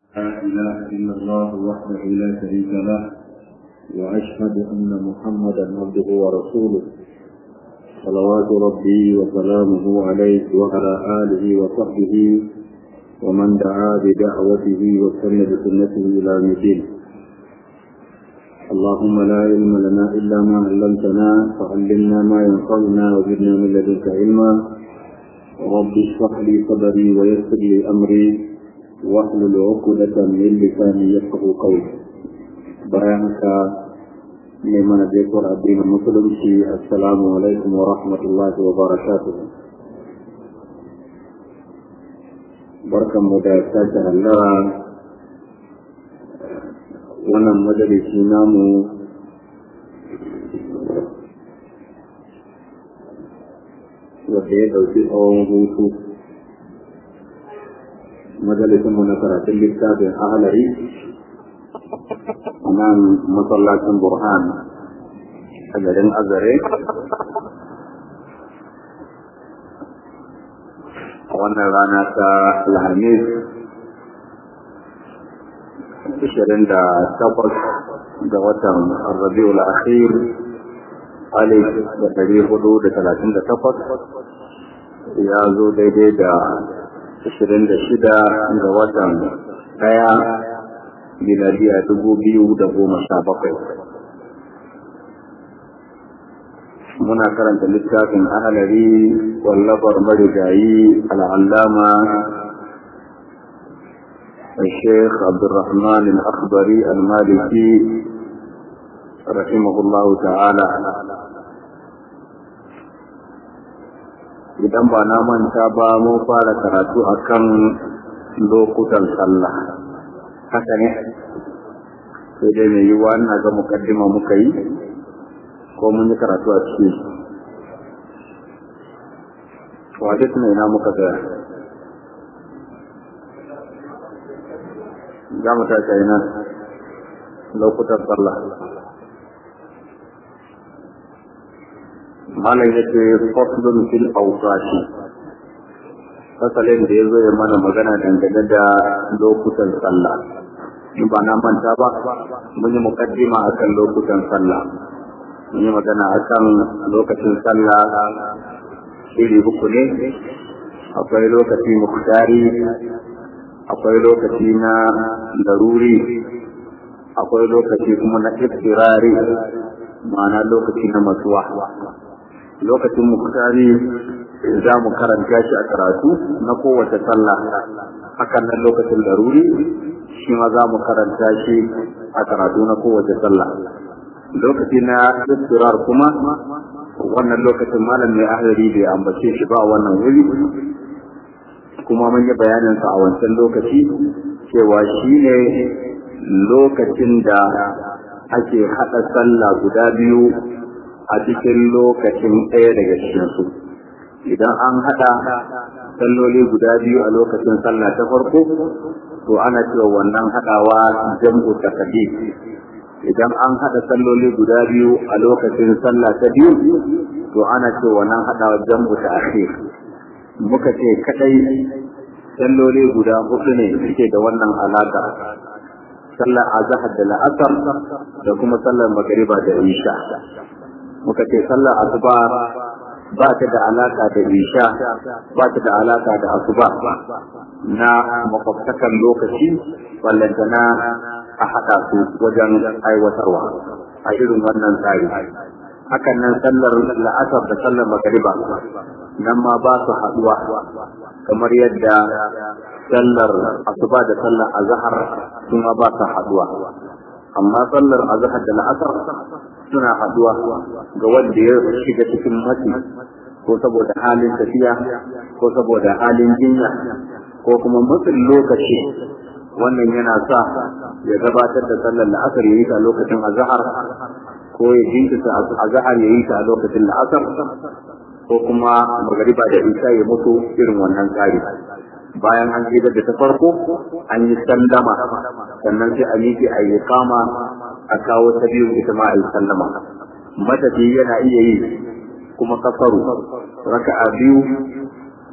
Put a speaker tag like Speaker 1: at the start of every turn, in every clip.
Speaker 1: لا إله إلا الله وحده لا شريك له وأشهد أن محمدا عبده ورسوله صلوات ربي وسلامه عليه وعلى آله وصحبه ومن دعا بدعوته واستنى بسنته إلى يوم الدين اللهم لا علم لنا إلا ما علمتنا فعلمنا ما ينفعنا وزدنا من لدنك علما رب اشرح لي صدري ويسر لي أمري واحلل عقدة من لساني يفقه قولي بيانك لمن ذكر الدين المسلم السلام عليكم ورحمة الله وبركاته barkan mu da sake hallara wannan majalisi namu wadda ya ɗauki tsawon hutu majalisinmu na karatun littafin ahalari nan masallacin burhan a garin azare a wannan rana ta alhamis 28 ga watan rabiul akhir alif da ɗari hudu da talatin da takwas ya zo daidai da ashirin da shida ga watan ɗaya miladiya dubu biyu da goma sha bakwai muna karanta littafin ahalari wallafar marigayi al'allama الشيخ عبد الرحمن الأخضري المالكي رحمه الله تعالى idan ba na manta ba mun fara karatu akan lokutan sallah haka ne sai dai mai yiwuwa ina ga mukaddima muka yi ko mun yi karatu a ciki waje tuna ina muka ga za mu tashi ina lokutan sallah malam ya ce faslun fil awqati fasalin da ya zo ya mana magana dangane da lokutan sallah in ba na manta ba mun yi mukaddima akan lokutan sallah mun yi magana akan lokacin sallah iri uku ne akwai lokaci muktari akwai lokaci na daruri akwai lokaci kuma na iftirari ma'ana lokaci na masuwa lokacin muktari za mu karanta shi a karatu na kowace sallah hakan nan lokacin daruri shi ma za mu karanta shi a karatu na kowace sallah lokaci na istirar kuma wannan lokacin malam mai ahlari bai ambace shi ba wannan wuri kuma mun yi bayaninsa a wancan lokaci cewa shi ne lokacin da ake haɗa sallah guda biyu a cikin lokacin ɗaya daga cikinsu idan an haɗa salloli guda biyu a lokacin sallah ta farko to ana cewa wannan haɗawa jam'u takadi idan an haɗa salloli guda biyu a lokacin sallah ta biyu to ana cewa wannan haɗawa jam'u ta akhir muka ce kadai salloli guda hudu ne suke da wannan alaka sallar azhar da la'asar da kuma sallar magriba da isha muka ce sallar asuba ba ta da alaka da isha ba ta da alaka da asuba na makwabtakan lokaci ballantana a haɗa su wajen aiwatarwa a irin wannan tsari hakan nan sallar la'asar da sallar magariba nan ma ba su haɗuwa kamar yadda sallar asuba da sallar azhar su ma ba su haɗuwa amma sallar azhar da la'asar suna haɗuwa ga wanda ya shiga cikin matsi ko saboda halin tafiya ko saboda halin jinya ko kuma matsin lokaci wannan yana sa ya gabatar da sallar la'asar ya yi ta lokacin azhar ko ya jinkita azhar ya yi ta lokacin la'asar ko kuma magariba da isha ya mutu irin wannan tsari bayan an gida da ta farko an yi sallama sannan sai a miƙe a yi kama a kawo ta biyu ita ma a yi sallama matafi yana iya yi kuma kafaru raka'a biyu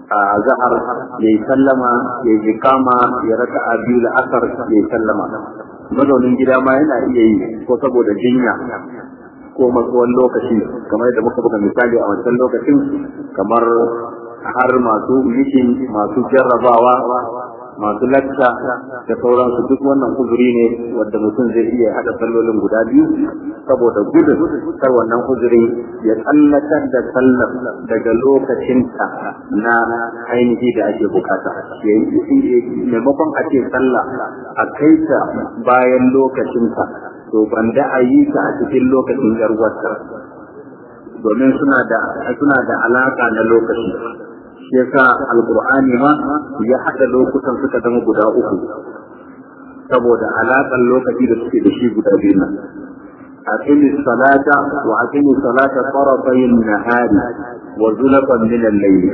Speaker 1: a zahar ya yi sallama ya yi kama ya raka a biyu da asar ya yi sallama mazaunin gida ma yana iya yi ko saboda jinya ko matsuwan lokaci kamar yadda muka buga misali a wancan lokacin kamar har masu mishin masu jarrabawa masu lacca da sauransu duk wannan uzuri ne wadda mutum zai iya hada sallolin guda biyu saboda gudun kar wannan uzuri ya tsallatar da sallar daga lokacinta na ainihi da ake bukata maimakon a ce sallah a kai ta bayan lokacinta to banda a yi ta a cikin lokacin yarwarta domin suna da suna da alaka na lokaci shi yasa alqur'ani ma ya hada lokutan suka zama guda uku saboda alaƙar lokaci da suke da shi guda biyu nan aqimi salata wa aqimi salata tarafayn nahari wa zulfan min al-layl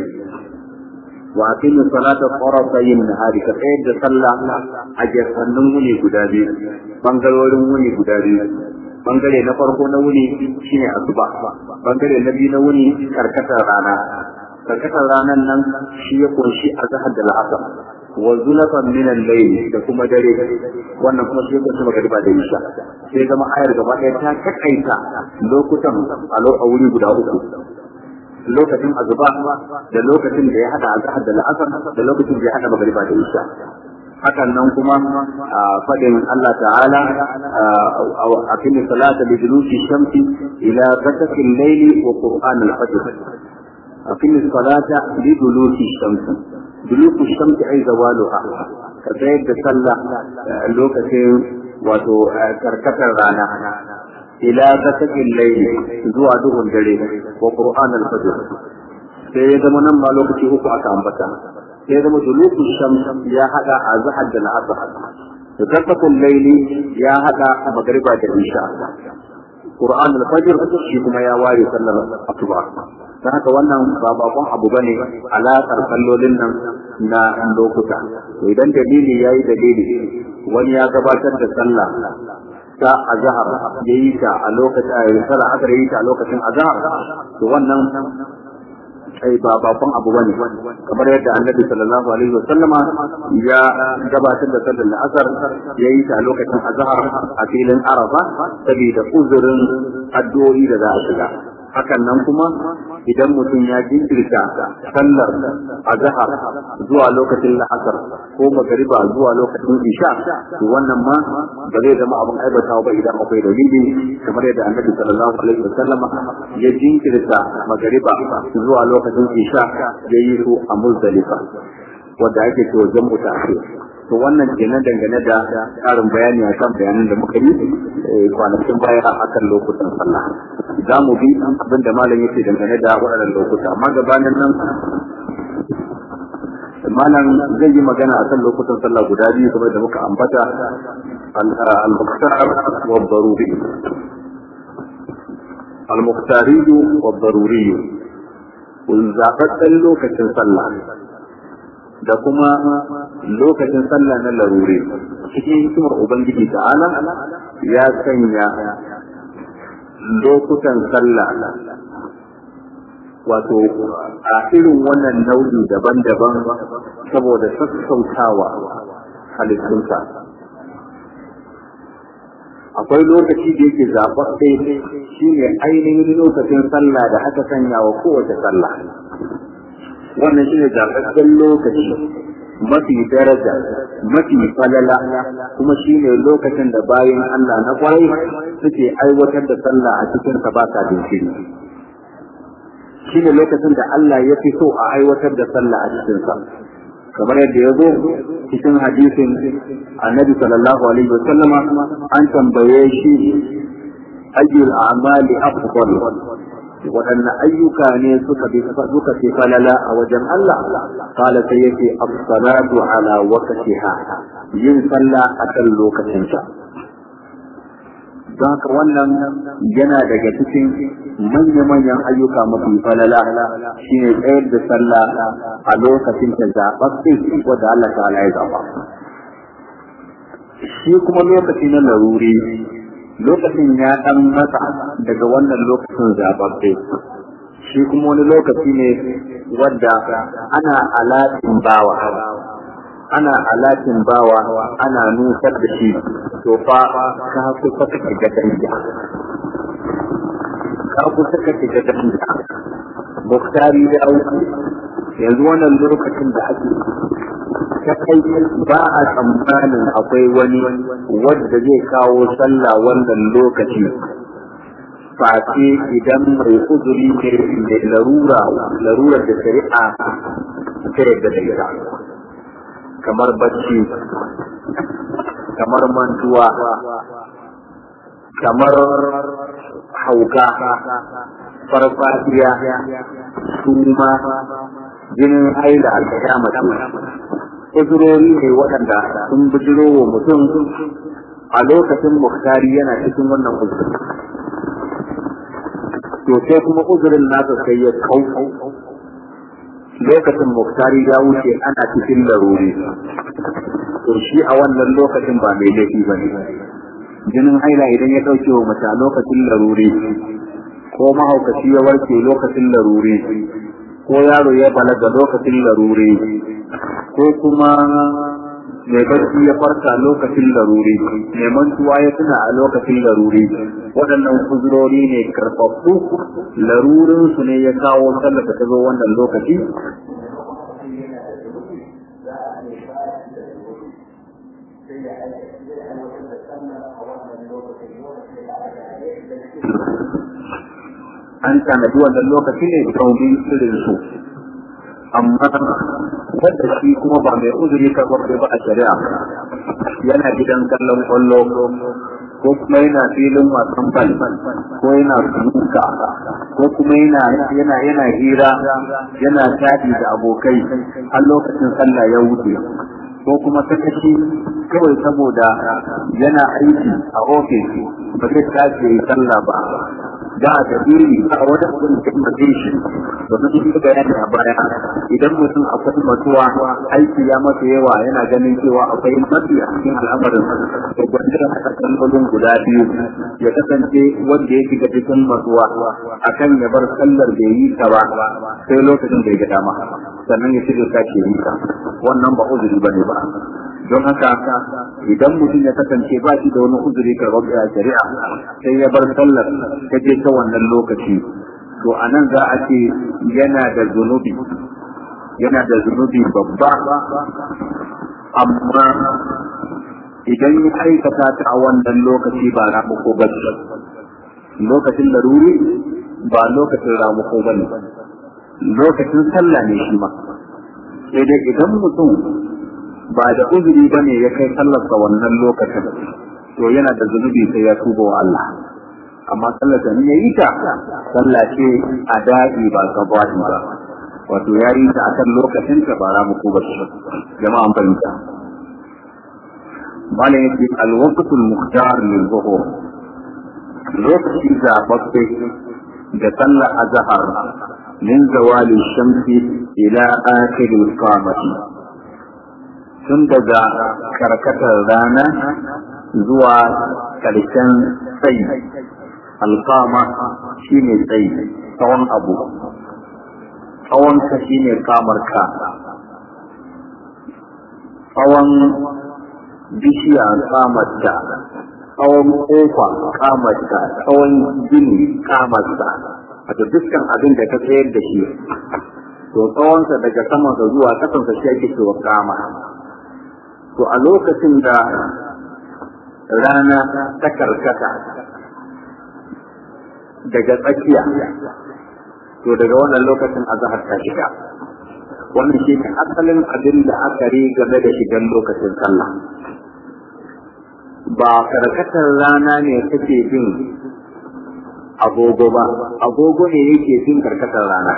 Speaker 1: wa aqimi salata tarafayn nahari ka tsayar da sallah a gefannin wuni guda biyu bangarorin wuni guda biyu bangare na farko na wuni shine asuba bangare na biyu na wuni karkatar rana karkatar ranar nan shi ya kunshi a zahar da la'asar wa zulafan min al-layl da kuma dare wannan kuma shi ya kunshi magariba da isha sai zama ayar gaba ɗaya ta takaita lokutan a wuri guda uku lokacin azuba da lokacin da ya hada azhar da la'asar da lokacin da ya hada magariba da isha hakan nan kuma fadin Allah ta'ala a cikin salata bi duluki shamsi ila ghasaqi al-layli wa qur'an al-fajr أقم الصلاة لدلوك الشمس دلوك الشمس أي زوالها كذلك صلى لوكة وتو كركة رانا إلى غسق الليل زوا دهن جري وقرآن الفجر sai ya zama nan ma lokaci uku aka ambata sai ya zama duluku shams ya hada a zahar da la'asar da kasafin laili ya hada a magariba da isha Qur'an al-Fajr shi kuma ya ware sallar asuba dan haka wannan ba bakon abu bane alaƙar sallolin nan na lokuta to idan dalili yayi dalili wani ya gabatar da sallah ta azhar yayi ta a lokacin sallah aka yi ta a lokacin azhar to wannan ai ba bakon abu bane kamar yadda annabi sallallahu alaihi wasallama ya gabatar da sallar asar ya yi ta lokacin azhar a filin arafa saboda uzurin addu'o'i da za a shiga hakan nan kuma idan mutum ya jinkirta sallar azhar zuwa lokacin la'asar ko magariba zuwa lokacin isha to wannan ma ba zai zama abin aibatawa ba idan akwai dalili kamar yadda annabi sallallahu alaihi wasallama ya jinkirta magariba zuwa lokacin isha ya yi su a muzdalifa wanda ake cewa jam'u ta'khir to wannan kenan dangane da karin bayani akan bayanan da muka yi kwanakin baya akan lokutan sallah za mu bi abin da malam yake dangane da waɗannan lokuta amma gabanin nan malam zai yi magana akan lokutan sallah guda biyu kamar da muka ambata al-muqtar wa daruri al-muqtari wa daruri zaɓaɓɓen lokacin sallah da kuma lokacin sallah na larure cikin hikimar ubangiji ta'ala ya sanya lokutan sallah wato a irin wannan nau'i daban-daban saboda sassautawa halittunsa akwai lokaci da yake zaɓaɓɓe shi ne ainihin lokacin sallah da aka sanya wa kowace sallah wannan shi ne zaɓaɓɓen lokaci mafi daraja mafi falala kuma shi ne lokacin da bayan Allah na kwarai suke aiwatar da sallah a cikin sa ba sa jinkiri shi ne lokacin da Allah ya fi so a aiwatar da sallah a cikin sa kamar yadda ya zo cikin hadisin annabi sallallahu alaihi wasallama an tambaye shi ayyul a'mali afdal waɗanne ayyuka ne suka bi suka fi falala a wajen Allah qala sai yake as-salatu ala waqtiha yin sallah a kan lokacinta don haka wannan yana daga cikin manya-manyan ayyuka mafi falala shine tsayar da sallah a lokacin ta zaɓaɓɓe wadda Allah ta'ala ya zaɓa shi kuma lokaci na laruri lokacin ya ɗan mata daga wannan lokacin zaɓaɓɓe shi kuma wani lokaci ne wadda ana alatin bawa ana alatin bawa ana nusar da shi to fa ka kusa ka shiga danja ka kusa ka shiga danja muktari ya wuce yanzu wannan lokacin da ake ta kai ba a tsammanin akwai wani wadda zai kawo sallah wannan lokaci face idan mai uzuri ne mai larura larurar da shari'a ta yadda da ita kamar bacci kamar mantuwa kamar hauka farfadiya suma jinin haila alkiyamata uzurori ne waɗanda sun bijiro wa mutum a lokacin muhtari yana cikin wannan uzuri to sai kuma uzurin nasa sai ya kau lokacin muhtari ya wuce ana cikin laruri to shi a wannan lokacin ba mai laifi ba ne jinin haila idan ya ɗauke wa mace a lokacin laruri ko mahaukaci ya warke lokacin laruri ko yaro ya balaga lokacin laruri ko kuma mai barci ya farka lokacin laruri mai mantuwa ya tuna a lokacin laruri waɗannan kuzurori ne karfafu larurinsu ne ya kawo sallar da ta zo wannan lokaci an tanadi wannan lokaci ne domin irin su amma wanda shi kuma ba mai uzuri karɓar ba a shari'a yana gidan kallon kwallo ko kuma yana filin wasan bal ko yana sunuka ko kuma yana yana yana hira yana tadi da abokai har lokacin sallah ya wuce ko kuma sakaci kawai saboda yana aiki a ofis ba zai tashi yi sallah ba da a dalili a wani abin da kuma zai shi domin shi bayani a baya idan mutum akwai matuwa aiki ya masa yawa yana ganin cewa akwai matsi a cikin al'amarin da gwandar a kallolin guda biyu ya kasance wanda ya shiga cikin matuwa akan ya bar sallar da yi ta ba sai lokacin da ya ga dama sannan ya shirya sake yi ta wannan ba uzuri ba ne ba don haka idan mutum ya kasance ba shi da wani uzuri karɓar a shari'a sai ya bar sallar ta je ta wannan lokaci to a nan za a ce yana da zunubi yana da zunubi babba amma idan ya aikata ta a wannan lokaci ba ramuko ba lokacin laruri ba lokacin ramuko ba ne lokacin sallah ne shi ma sai dai idan mutum ba da uzuri ba ne ya kai sallarsa wannan lokacin to yana da zunubi sai ya tuba wa Allah amma sallar da ya yi ta sallah ce a daɗi ba gabati ba wato ya yi ta akan lokacin ta ba ra muku ba jama'a an fahimta malam yake alwaqtul muhtar lil zuhur lokaci zababbe da sallar azhar min zawali shamsi ila akhir al-qamati tun daga karkatar rana zuwa ƙarshen tsayi alkama shi ne tsayi tsawon abu tsawonka shi ne kamarka tsawon bishiya kamarta tsawon kofa kamarta tsawon gini kamarta wato dukkan abin da ka tsayar da shi to tsawonsa daga samansa zuwa kasansa shi ake cewa kama to a lokacin da rana ta karkata daga tsakiya to daga wannan lokacin azahar ta shiga wannan shi ne asalin abin da aka ri game da shigan lokacin sallah ba karkatar rana ne take bin agogo ba agogo ne yake bin karkatar rana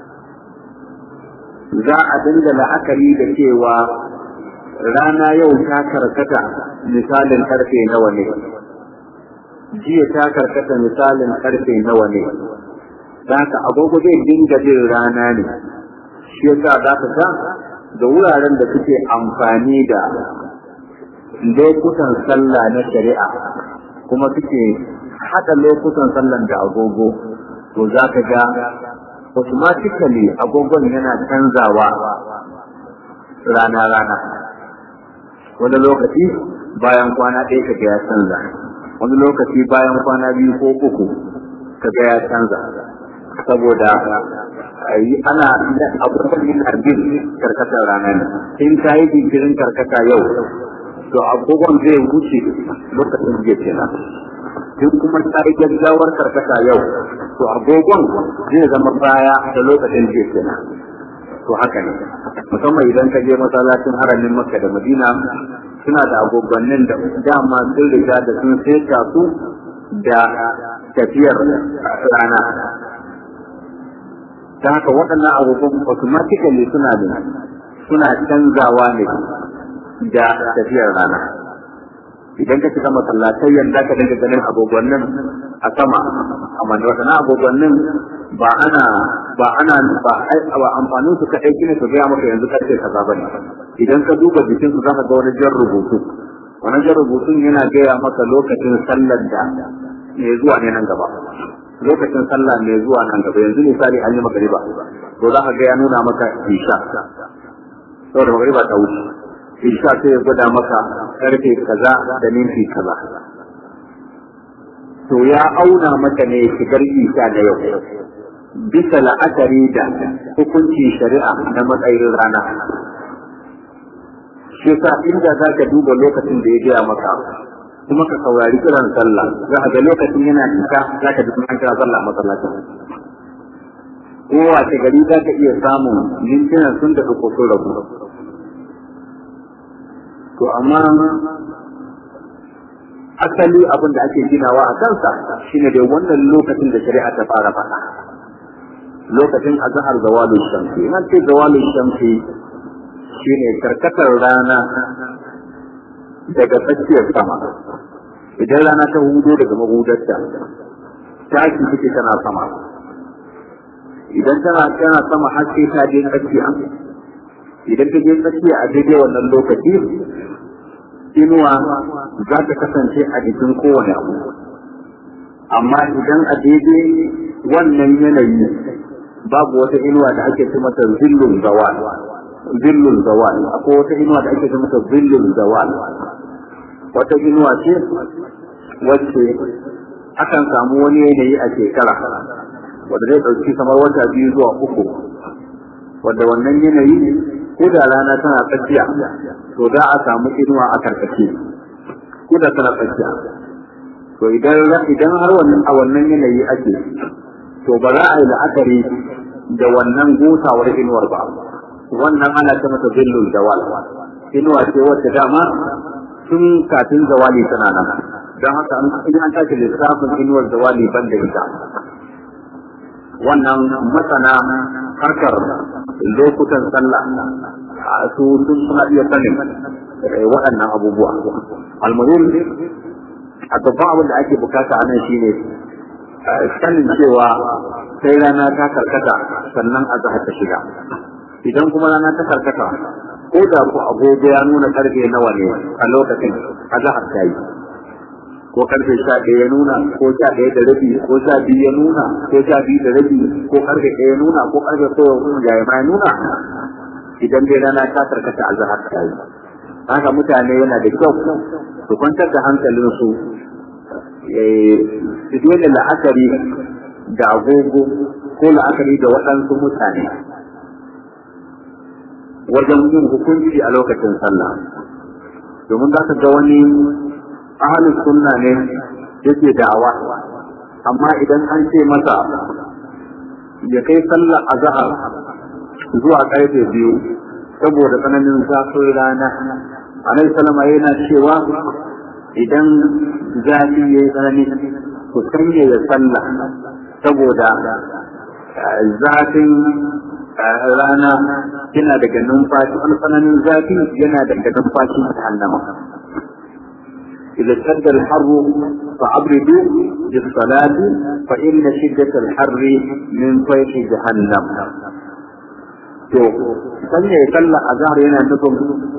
Speaker 1: za a dinga la'akari da cewa rana yau ta karkata misalin karfe nawa ne jiya ta karkata misalin karfe nawa ne ka agogo zai dinga bin rana ne shi yasa za ka ga da wuraren da suke amfani da lokutan sallah na shari'a kuma suke haɗa lokutan sallan da agogo to za ka ga automatically agogon yana canzawa rana-rana wani lokaci bayan kwana ɗaya kaga ya canza wani lokaci bayan kwana biyu ko uku kaga ya canza saboda ana abubuwan yana bin karkatar rana ne in ta yi jinkirin karkata yau to agogon zai wuce lokacin jiya kenan in kuma ta yi gaggawar karkata yau to agogon zai zama baya da lokacin jiya kenan to haka ne musamman idan ka je masallacin haramin makka da madina suna da agogannin da dama sun riga da sun saita su da tafiyar rana ta haka waɗannan agogon automatically suna da suna canzawa ne da tafiyar rana idan ka shiga masallatai yanda ka dinga ganin agogonnin a sama amma da wasannan agogonnin ba ana ba ana ba ba amfanin su kadai kine su gaya maka yanzu karfe kaza bane idan ka duba jikin su zaka ga wani jan rubutu wannan jan rubutun yana gaya maka lokacin sallar da ne zuwa ne nan gaba lokacin sallah mai zuwa nan gaba yanzu misali an yi magariba to za ka ga ya nuna maka isha saboda magariba ta wuce isha sai ya gwada maka karfe kaza da minti kaza to ya auna maka ne shigar isha da yau bisa la'akari da hukuncin shari'a na matsayin rana shi yasa inda za ka duba lokacin da ya gaya maka kuma ka saurari kiran sallah za ka ga lokacin yana cika za ka ji kuma an kira sallah a masallacin kowace gari za ka iya samun mintunan sun da uku sun rabu to amma asali abin da ake ginawa a kansa shine dai wannan lokacin da shari'a ta fara faɗa lokacin azhar zawalul shamsi in ce zawalul shamsi shine karkatar rana daga tsakiyar sama idan rana ta hudo daga mahudarta tashi take tana sama idan tana tana sama har sai ta je tsakiya idan ta je tsakiya a daidai wannan lokaci inuwa za ta kasance a jikin kowane abu amma idan a daidai wannan yanayi babu wata inuwa da ake ce mata zillun zawal zillun zawal akwai wata inuwa da ake ce mata zillun zawal wata inuwa ce wacce akan samu wani yanayi a shekara wanda zai ɗauki kamar wata biyu zuwa uku wanda wannan yanayi ko da rana tana tsakiya to za a samu inuwa a karkace ko da tana tsakiya to idan idan har wannan a wannan yanayi ake to ba za a yi la'akari da wannan gosawar inuwar ba wannan ana ta mata zillul zawal inuwa ce wacce dama tun kafin zawali tana nan don haka in an tashi lissafin inuwar zawali ban da ita wannan masana harkar lokutan sallah su sun suna iya sanin waɗannan abubuwa almuhim a babban abin da ake bukata a nan shine sanin cewa sai rana ta karkata sannan a ta shiga idan kuma rana ta karkata ko da ku agogo ya nuna karfe nawa ne a lokacin a zahar ta yi ko karfe sha ɗaya ya nuna ko sha ɗaya da rabi ko sha biyu ya nuna ko sha biyu da rabi ko karfe ɗaya ya nuna ko karfe ko ya ma ya nuna idan dai rana ta karkata a zahar ta yi haka mutane yana da kyau su kwantar da hankalinsu su daina la'akari da agogo ko la'akari da waɗansu mutane wajen yin hukunci a lokacin sallah domin za ka ga wani ahalin sunna ne yake da'awa amma idan an ce masa ya kai sallar azhar zuwa karfe biyu saboda tsananin zafin rana annabi salama yana cewa idan zafi ya yi tsanani ku sanya ya sallah saboda zafin rana yana daga numfashi wani tsananin zafi yana daga numfashi ta hannama إذا اشتد الحر فأبردوا بالصلاة فإن شدة الحر من فيح جهنم to sanya ya kalla a zahar yana nufin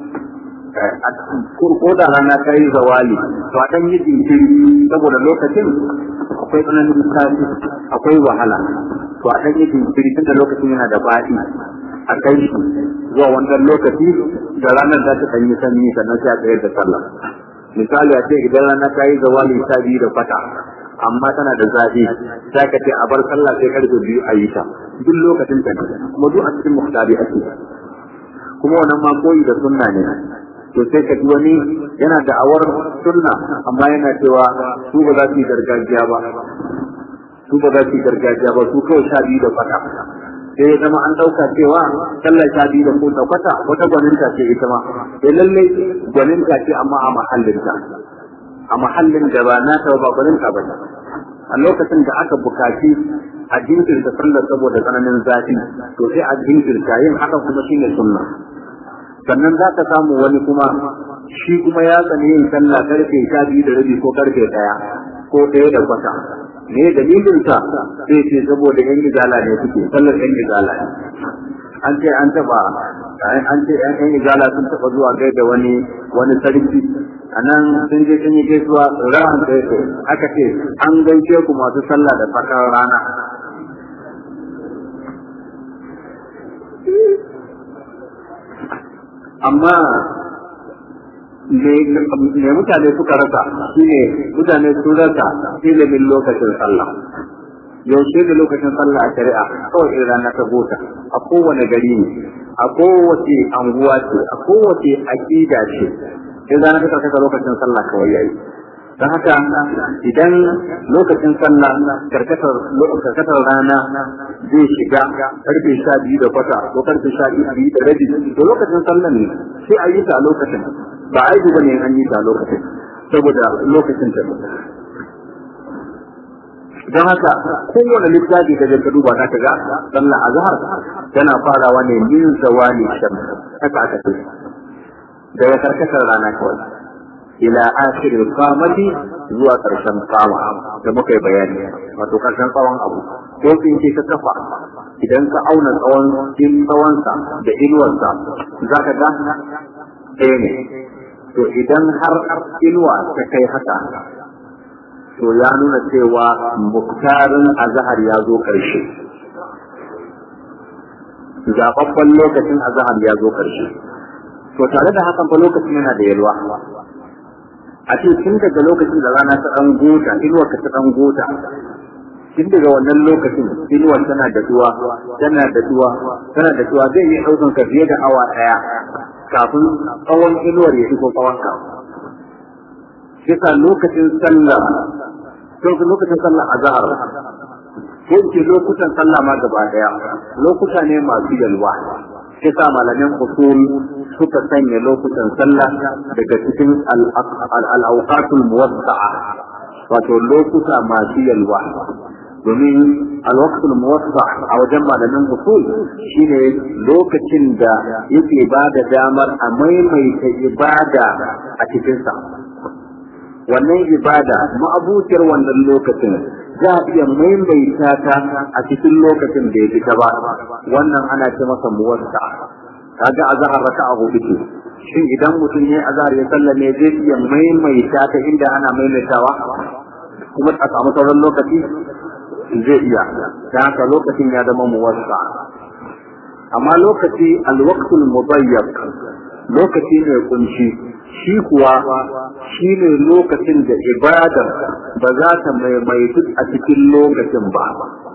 Speaker 1: ko da rana ta yi zawali to a ɗan yi jinkiri saboda lokacin akwai tsananin zafi akwai wahala to a ɗan yi jinkiri tun da lokacin yana da faɗi a kai shi zuwa wannan lokaci da ranar za ta ɗanyi sanyi sannan sai a tsayar da sallah misali a ce idan rana ta yi zawali ta biyu da fata amma tana da zafi za ka ce a bar sallah sai karfe biyu a yi ta duk lokacin ta kuma duk a cikin muhtari ake kuma wannan ma koyi da sunna ne to sai ka ji wani yana da awar sunna amma yana cewa su ba za su yi gargajiya ba su ba za su yi gargajiya ba su kawai sha biyu da fata sai ya zama an ɗauka cewa sallar sha biyu da ko da kwata wata gwaninta ce ita ma sai lalle gwaninta ce amma a mahallinta a mahallin da ba na ta ba gwaninta ba a lokacin da aka bukaci a jinkirta sallar saboda tsananin zafi to sai a jinkirta yin haka kuma shine sunna sannan za ka samu wani kuma shi kuma ya tsani yin sallah karfe sha biyu da rabi ko karfe ɗaya ko ɗaya da kwata me dalilin sa sai ce saboda yan izala ne suke sallar yan izala ne an ce an taba an ce yan yan izala sun taba zuwa gai da wani wani sarki a nan sun je sun yi gaisuwa ran sai aka ce an gaishe ku masu sallah da fakar rana amma me mutane suka rasa shine mutane sun rasa ilimin lokacin sallah yaushe da lokacin sallah a shari'a kawai in rana ta gota a kowane gari ne a kowace anguwa ce a kowace aƙida ce in rana ta karkata lokacin sallah kawai yayi don haka idan lokacin sallah karkatar rana zai shiga karfe sha biyu da kwata ko karfe sha biyu da rabi to lokacin sallah ne sai a yi ta a lokacin ba aibu bane an yi ta a lokacin saboda lokacin ta don haka kowane littafi ka je ka duba za ka ga sallah azhar tana farawa ne min zawali shams haka aka ce daga karkatar rana kawai ila akhiril qamati zuwa karshen kama da muka yi bayani wato karshen tsawon abu ko in ce ka kafa idan ka auna tsawon in tsawonsa da inuwarsa za ka ga ɗaya ne to idan har inuwa ta kai haka to ya nuna cewa muktarin azahar ya zo ƙarshe zababban lokacin azahar ya zo ƙarshe to tare da hakan fa lokacin yana da yalwa a ce tun daga lokacin da rana ta ɗan gota inuwar ka ta ɗan gota tun daga wannan lokacin inuwar tana da duwa tana da duwa tana da duwa zai yi ɗaukan ka fiye da awa ɗaya kafin tsawon inuwar ya shigo tsawon ka kisa lokacin sallah lokacin sallah a zahar ko ce lokutan sallah ma gaba daya lokuta ne masu yalwa kisa malamin usul suka sanya lokutan sallah daga cikin al-awqatul muwassa'a wato lokuta masu yalwa domin alwaqtul muwassa a wajen malamin usul shine lokacin da yake ba da damar a maimaita ibada a cikinsa wannan ibada ma'abuciyar wannan lokacin za a iya maimaita ta a cikin lokacin da ya fita ba wannan ana ce masa muwassa kaga azhar raka'a hudu ce shin idan mutum ya azhar ya sallame zai iya maimaita ta inda ana maimaitawa kuma a samu sauran lokaci zai iya ta haka lokacin ya zama muwassa amma lokaci alwaqtul mudayyaq lokaci ne kunshi shi kuwa shi ne lokacin da ibadar ba za ta maimaitu a cikin lokacin ba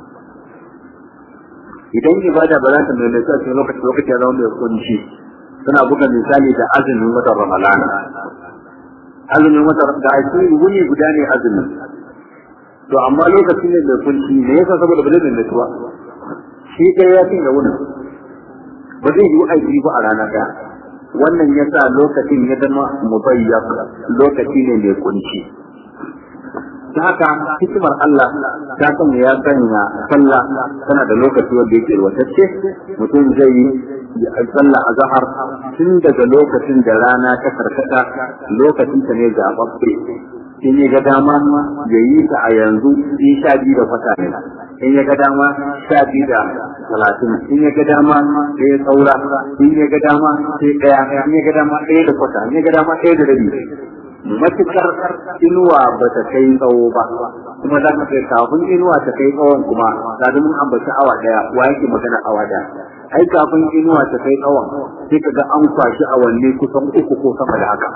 Speaker 1: idan ibada ba za ta maimaitu a cikin lokacin lokacin ya zama mai kunshi suna buga misali da azumin watan ramalana azumin watan da ake wuni guda ne azumin to amma lokacin ne mai kunshi ne yasa saboda ba zai maimaitu ba shi ɗaya ya cinye wunin ba zai yi aiki ba a rana ɗaya wannan ya sa lokacin ya zama mubayyak lokaci ne mai kunci ta haka hikimar Allah ta sanya ya sanya sallah tana da lokaci wanda yake watacce mutum zai yi sallah a zahar tun daga lokacin da rana ta karkata lokacin ta ne zaɓaɓɓe in ya ga dama ya yi ta a yanzu in sha biyu da kwata ne in ya ga dama sha biyu da talatin in ya ga dama sai ya saura in ya ga dama sai ɗaya in ya ga dama ɗaya da kwata in ya ga dama ɗaya da rabi matukar inuwa ba ta kai tsawo ba kuma za ka kai kafin inuwa ta kai tsawon kuma ga mun ambaci awa daya wa yake magana awa daya ai kafin inuwa ta kai tsawon sai ka ga an kwashi awanni kusan uku ko sama da haka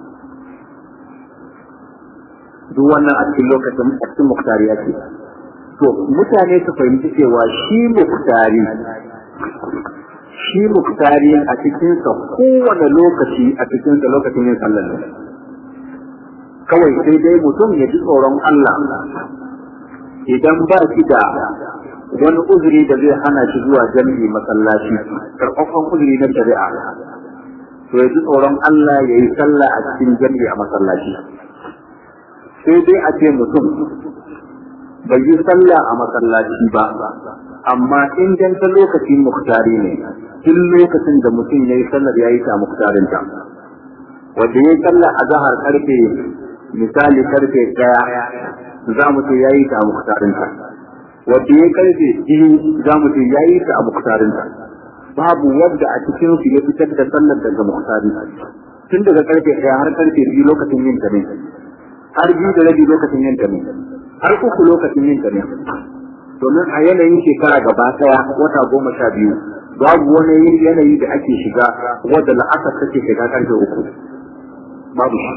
Speaker 1: duk wannan a cikin lokacin a cikin muktari ake to mutane su fahimci cewa shi muktari shi muktari a cikinsa kowane lokaci a cikinsa lokacin yin sallar ne kawai sai dai mutum ya ji tsoron Allah idan ba shi da wani uzuri da zai hana shi zuwa jami'i masallaci karɓaɓɓen uzuri na shari'a to ya ji tsoron Allah ya yi sallah a cikin jami'i a masallaci sai dai a ce mutum bai yi sallah a masallaci ba amma in dan ta lokacin muktari ne tun lokacin da mutum ya yi sallar ya yi ta muktarinta wanda ya yi sallah a zahar karfe misali karfe ɗaya za mu ce ya yi ta a muktarinta wadda ya karfe biyu za mu ce ya yi ta a muktarinta babu wadda a cikin su ya fitar da sallar daga muktari tun daga karfe ɗaya har karfe biyu lokacin yin ta ne har biyu da rabi lokacin yin ta ne har uku lokacin yin ta ne domin a yanayin shekara gaba ɗaya wata goma sha biyu babu wani yanayi da ake shiga wadda la'asar take shiga karfe uku babu shi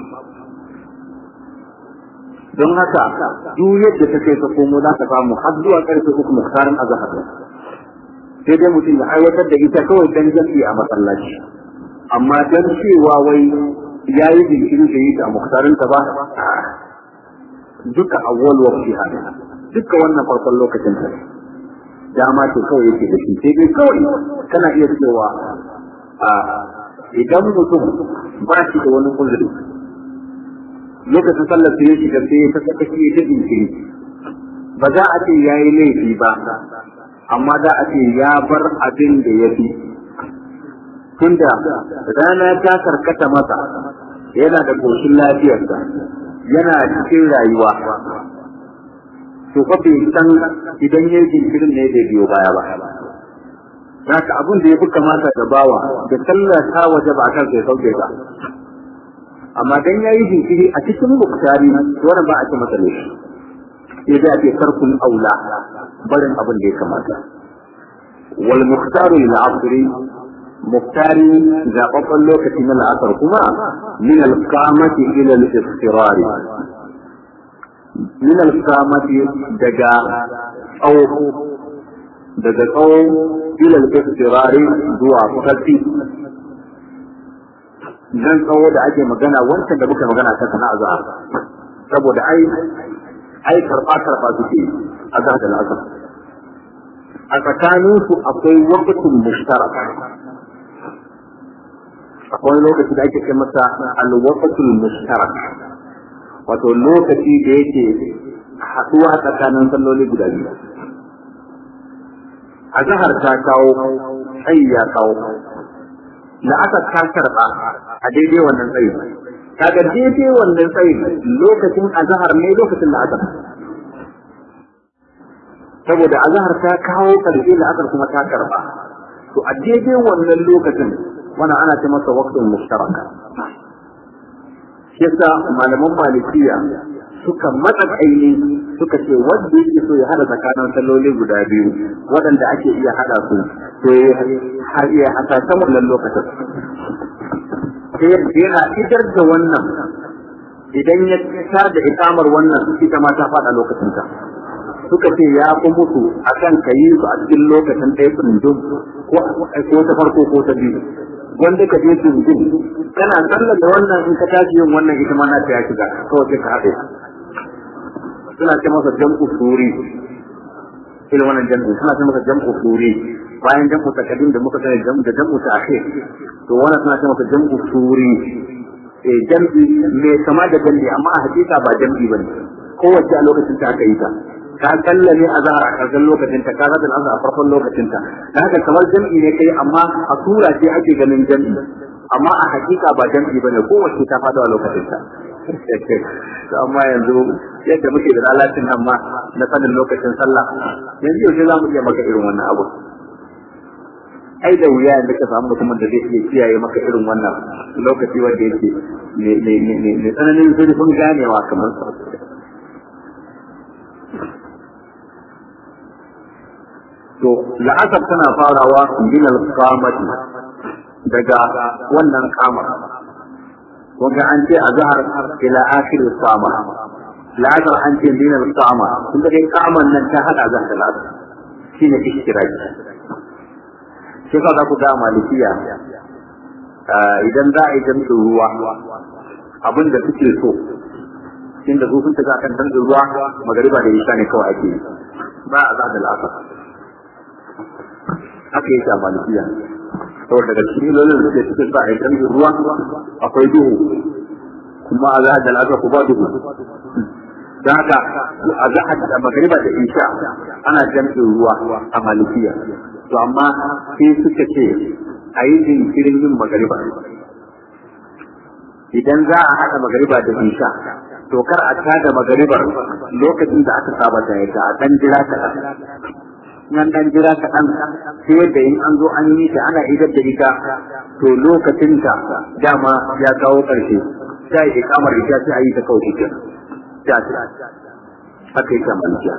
Speaker 1: don haka duk yadda ta kai ka komo za ka samu har zuwa karfe uku muktarin azhar sai dai mutum ya aiwatar da ita kawai dan jami'i a masallaci amma dan cewa wai ya yi jinkiri da yi ta muktarin ta ba duka awwal waqti hada duka wannan farkon lokacin ta dama ce kawai yake da shi sai dai kawai kana iya cewa idan mutum ba shi da wani uzuri lokacin sallar sai ya shiga sai ya saka shi ta jinkiri ba za a ce ya yi laifi ba amma za a ce ya bar abin da ya fi tunda rana ta karkata masa yana da koshin lafiyarsa yana cikin rayuwa to fa bai san idan ya yi jinkirin ne da biyo baya ba Zaka abin da ya fi kamata da bawa da sallar ta waje ba kan sai sauke ta amma dan yayi jinkiri a cikin muktari wannan ba a ce masa laifi sai da ake tarkun aula barin abin da ya kamata wal mukhtaru lil asri muktari zababban lokaci na la'asar kuma min al qamati ila al iftirar min al qamati daga tsawo daga tsawo ila al iftirar zuwa kafi dan tsawo da ake magana wancan da muka magana ta sana'a za saboda ai ai karba karba suke a da al'asar a tsakanin su akwai waqtun mushtarak akwai lokaci da ake kai masa al-waqtul mushtarak wato lokaci da yake haduwa tsakanin salloli guda biyu a zahar ta kawo tsayi ya kawo da aka ta karɓa a daidai wannan tsayi kaga daidai wannan tsayi lokacin azhar ne lokacin da aka saboda azhar ta kawo karshe da aka kuma ta karɓa to a daidai wannan lokacin wannan ana ce masa waqtul mushtaraka yasa malaman malikiya suka matsa kaini suka ce wanda yake so ya hada tsakanin salloli guda biyu waɗanda ake iya hada su to har iya hata ta wannan lokacin sai yana idar da wannan idan ya tar da ikamar wannan ita ma ta faɗa lokacin ta suka ce ya fi mutu akan ka yi su a cikin lokacin ɗaya tsundum ko ta farko ko ta biyu wanda ka je tsundum kana sallar da wannan in ka tashi yin wannan ita ma na ta ya shiga kawai sai ka haɗe suna ce masa jam'u suri irin wannan jam'u suna ce masa jam'u suri bayan jam'u takadim da muka sani jam'u da jam'u ta'khir to wannan suna ce masa jam'u suri eh jam'i me kama da jam'i amma a hakika ba jam'i bane kowace a lokacin ta aka yi ta ka kalla ne a zahar a karshen lokacin ta ka zata a farkon lokacin ta da haka kamar jam'i ne kai amma a sura ce ake ganin jam'i amma a hakika ba jam'i bane kowace ta fada a lokacin ta to amma yanzu yadda muke da lalacin nan ma na sanin lokacin sallah yanzu yaushe za mu iya maka irin wannan abu ai da wuya yanzu ka samu mutumin da zai iya kiyaye maka irin wannan lokaci wanda yake mai tsananin zurfin ganewa kamar sa to la'asar tana farawa min al-qamati daga wannan kama wanda an ce azhar ila akhir al-qama la'asar an ce min al-qama kun dai kaman nan ta hada zan da la'asar shine ishtiraki shi ka za ku ga malikiya idan za a yi jam'in ruwa abin da suke so inda su sun tafi akan jam'in ruwa magariba da isha ne kawai ake yi ba a za da la'asar haka yake a malikiya saboda daga cikin ilolin da suke cikin sa a jam'in ruwa akwai duhu kuma a za da la'asar ku ba duhu don haka a za a magariba da isha ana jam'in ruwa a malikiya to amma sai suka ce a yi jinkirin yin magariba idan za a haɗa magariba da isha to kar a tada magaribar lokacin da aka saba ta yadda a ɗan jira kaɗan nan ɗan jira kaɗan sai yadda in an zo an yi ta ana idar da ita to lokacin ta dama ya kawo ƙarshe sai yi kamar ita sai a yi ta kawai ita ta ce haka yi kamar ita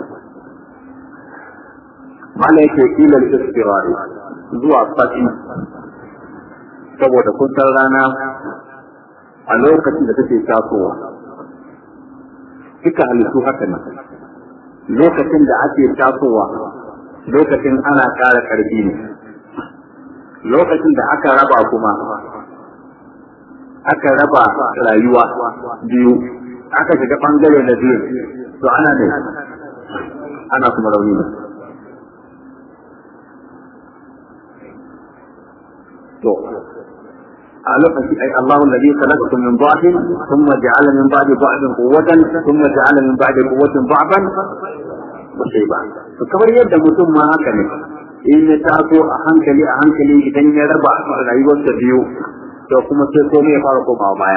Speaker 1: mala yake ilal istirari zuwa fasi saboda kun san rana a lokacin da take tasowa duka halittu haka ne lokacin da ake tasowa lokacin ana ƙara ƙarfi ne lokacin da aka raba kuma aka raba rayuwa biyu aka shiga ɓangare na biyu to ana ne ana kuma rauni ne to a lokaci ai Allahu alladhi khalaqakum min dha'fin thumma ja'ala min ba'di dha'fin quwwatan thumma ja'ala min ba'di quwwatin dha'fan wa shayba to kamar yadda mutum ma haka ne in ya taso a hankali a hankali idan ya raba rayuwarsa biyu to kuma sai komai ya fara komawa baya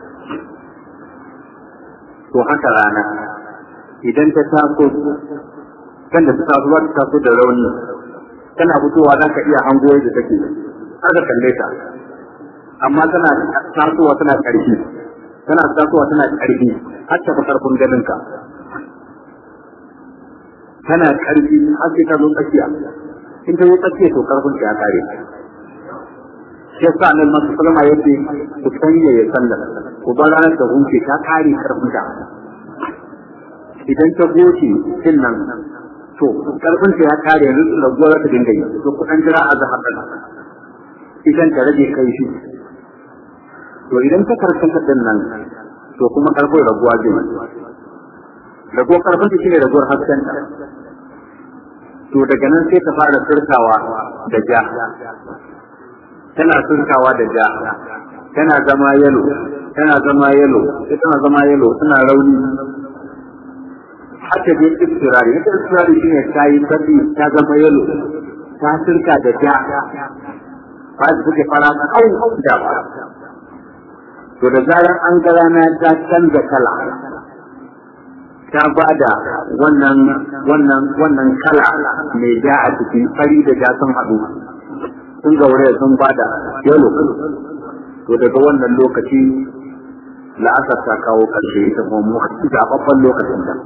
Speaker 1: to haka rana idan ta taso kan da ta taso za ta taso da rauni tana fitowa za ka iya hango da take har ka kalle ta amma tana tasowa tana ƙarfi tana tasowa tana ƙarfi har ta fi ƙarfin ganin ka tana ƙarfi har sai ta zo tsakiya in ta zo tsakiya to ƙarfin ta ya kare shi yasa nan masu salama yace ku sanya ya sallar ku bar ranar ta huce ta kare ƙarfin ta idan ta goce din nan to ƙarfin ta ya kare yanzu raguwa za ta dinga yi to kuɗan jira a zahar idan ta rage kai shi to idan ta karkata din nan to kuma karfin raguwa zai raguwar karfin ta shine raguwar hasken ta to daga nan sai ta fara surkawa da ja tana surkawa da ja tana zama yalo tana zama yalo sai tana zama yalo tana rauni haka dai istirari ita istirari shine ta yi tabi ta zama yalo ta surka da ja ba su suke fara kau da ba to da zarar an ga rana ta canza kala ta ba da wannan wannan wannan kala mai ja a ciki fari da ja sun haɗu sun gaure sun ba da yalo to daga wannan lokaci la'asar ta kawo ƙarshe ita kuma zaɓaɓɓen lokacin da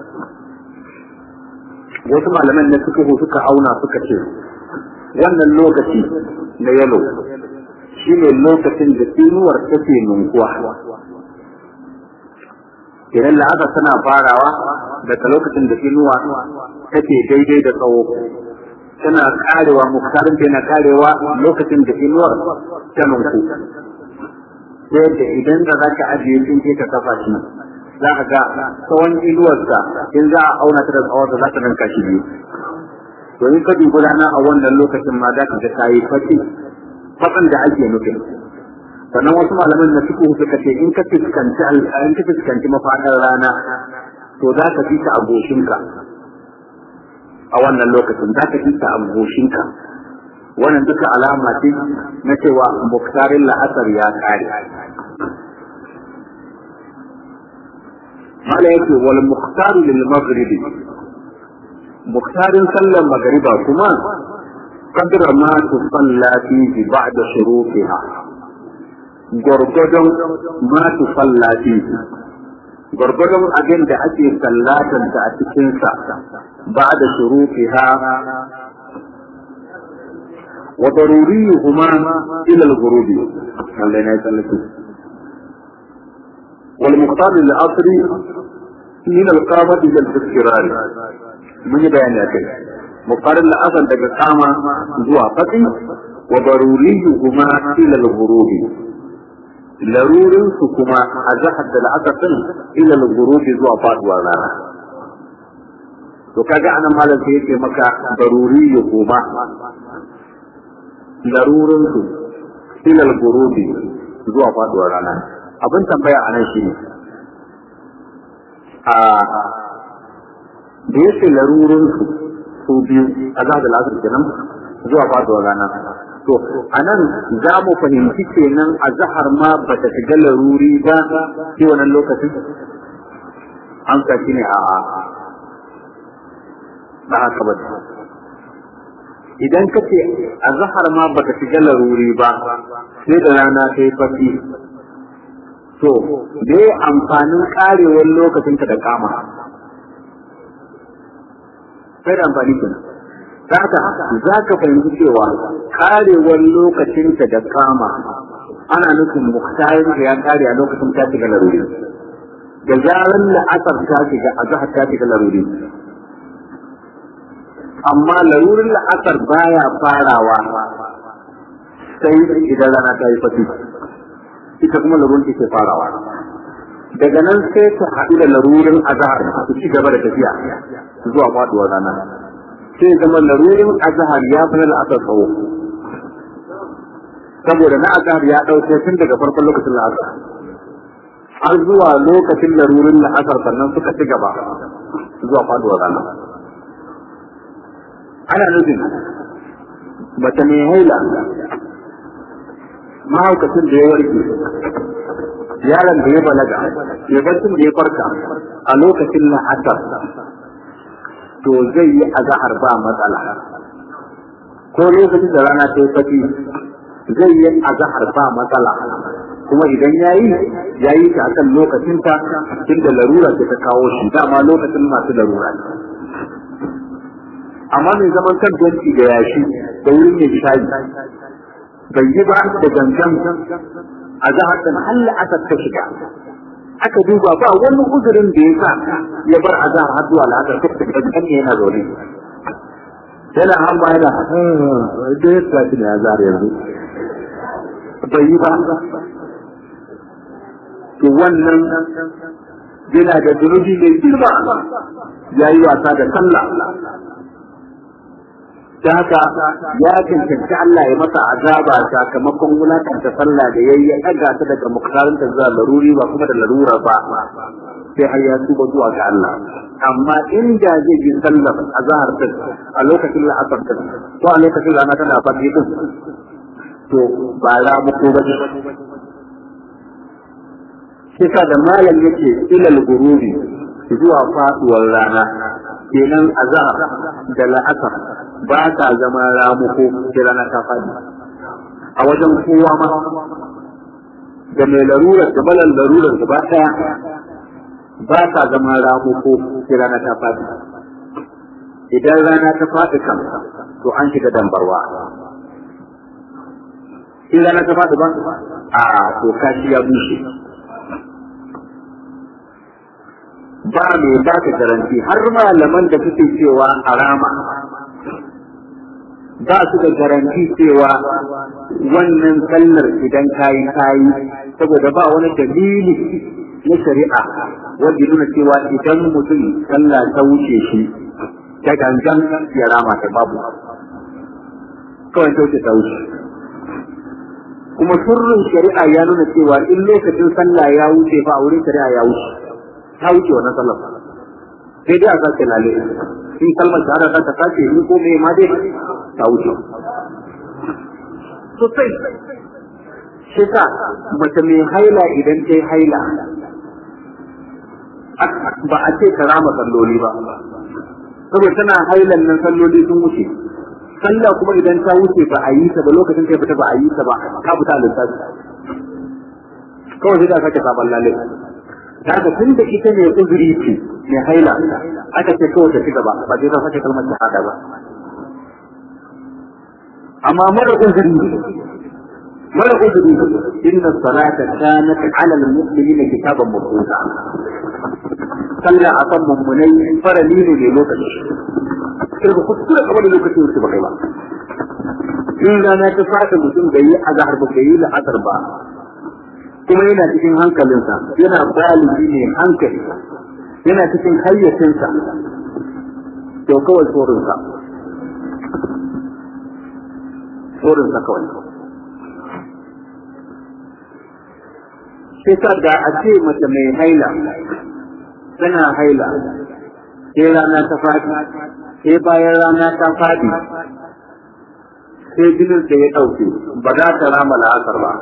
Speaker 1: wasu malaman na suka suka auna suka ce wannan lokaci na yalo shi ne lokacin da inuwar take nunkuwa idan la'asar tana farawa daga lokacin da inuwa take daidai da tsawo tana karewa muktarin tana karewa lokacin da inuwar ta nunku sai da idan da za ka ajiye sun ke ka kafa shi za ka ga tsawon inuwarsa in za a auna ta da tsawonsa za ta ranka shi biyu to in ka dubi rana a wannan lokacin ma za ka ga ta yi fati fatsan da ake nufin sannan wasu malaman na suku suka ce in ka fuskanci in ka fuskanci mafaɗar rana to za ka fi ta a goshinka a wannan lokacin za ka fi ta a goshinka wannan duka alama ce na cewa muktarin la'asar ya kare mala yake wal muhtaru lil maghribi muktarin sallar magariba kuma قدر ما تصلى فيه بعد شروطها gwargwadon ma tusalla fihi gwargwadon abin da ake sallatanta a cikinsa ba da shurufiha wa daruriyuhuma ila al-ghurub Allah ya tsallake wal muqtar lil asri min al-qamah ila al-istirar mun yi bayani akai muqtar lil asr daga kama zuwa fati wa daruriyuhuma ila al-ghurub larurin su kuma a jihar da la'akatun ila al-ghurub zuwa faduwar rana to kaga anan malam sai yake maka daruri ya kuma larurin su ilal gurubi zuwa faduwar rana abin tambaya anan shine a da yake larurin su su biyu a za da lasar kenan zuwa faduwar rana to anan za mu fahimci kenan a zahar ma ba ta shiga laruri ba shi wannan lokacin an ka shine a'a ba haka ba idan ka ce a zahar ma baka shiga laruri ba sai da rana ta yi fasi to da ya amfanin karewar lokacin ka da kama sai da amfani kenan ta haka za ka fahimci cewa karewar lokacin ka da kama ana nufin muhtarin da ya kare a lokacin ta shiga laruri da zaran la'asar ta shiga a zahar ta shiga laruri amma larurin la'asar baya farawa sai idan rana ta yi fati ita kuma larurin ke farawa daga nan sai ta haɗu da larurin azahar su ci gaba da tafiya zuwa faduwar rana sai zama larurin azahar ya fi na la'asar tsawo saboda na azahar ya ɗauke tun daga farkon lokacin la'asar har zuwa lokacin larurin la'asar sannan suka ci gaba zuwa faduwar rana ana nufin mace mai haila mahaukacin da ya warke yaron da ya balaga ya barcin da ya farka a lokacin la'asar to zai yi azahar ba matsala ko lokacin da rana ta yi fati zai yi azahar ba matsala kuma idan ya yi ya yi ta akan lokacinta inda larura ce ta kawo shi dama lokacin masu larura ne amma mai zaman kan benci da yashi da wurin mai shayi bai yi ba da gangan a zahar da mahalla aka ta shiga aka duba ba wani uzurin da ya sa ya bar a zahar har zuwa la'asar ta shiga gangan ne yana zaune yana hamba yana da ya tafi da ya zahar yanzu bai yi ba to wannan yana da zunubi mai girma ya yi wasa da sallah da haka ya cancanci Allah ya masa azaba sakamakon wulakanta sallah da yayi ya daga ta daga muktarin ta zuwa laruri ba kuma da larura ba sai har ya tuba zuwa ga Allah amma inda zai yi sallar azhar ta a lokacin la'asar ta ko a lokacin rana tana fadi din to ba za mu ko ba shi da malam yake ilal gururi zuwa faduwar rana kenan azhar da la'asar ba ta zama ramuko sai rana ta faɗi a wajen kowa ma da mai larurar da balan larurar gaba ɗaya ba ta zama ramuko sai rana ta faɗi idan rana ta faɗi kan to an shiga dambarwa in rana ta faɗi ba a to kashi ya bushe ba mai ba ka garanti har malaman da suke cewa a rama ba su da garanti cewa wannan sallar idan kayi kayi saboda ba wani dalili na shari'a wanda nuna cewa idan mutum sallah ta wuce shi ta gangan ya rama ta babu kawai ta wuce ta wuce kuma sirrin shari'a ya nuna cewa in lokacin sallah ya wuce fa a wurin shari'a ya wuce ta wuce wannan sallar sai dai a sake lale in kalmar shahada ta sake ni ko me ma dai ta wuce sosai shi sa mace mai haila idan ta yi haila ba a ce ta rama salloli ba saboda tana hailan nan salloli sun wuce sallah kuma idan ta wuce ba a yi ta ba lokacin ta fita ba a yi ta ba ta fita a lissafi kawai sai ta sake sabon lalle ta ga tun da ita ne uzuri ce mai haila aka ce kawai ta ci gaba ba sai ta sake kalmar shahada ba amma mara uzuri mara uzuri inna salata kanat ala al-mu'minina kitaban mawquta sallah akan mummunai farali ne ne lokaci sai ka kuskure kamar da lokaci wuce ba kai ba in rana ta fata mutum bai yi azhar ba bai yi la'asar ba kuma yana cikin hankalinsa yana baligi ne hankali yana cikin hayyacinsa to kawai tsorinsa tsorinsa kawai sai sa da a ce mace mai haila tana haila sai rana ta faɗi sai bayan rana ta faɗi sai jinin da ya ɗauke ba za ta rama la'asar ba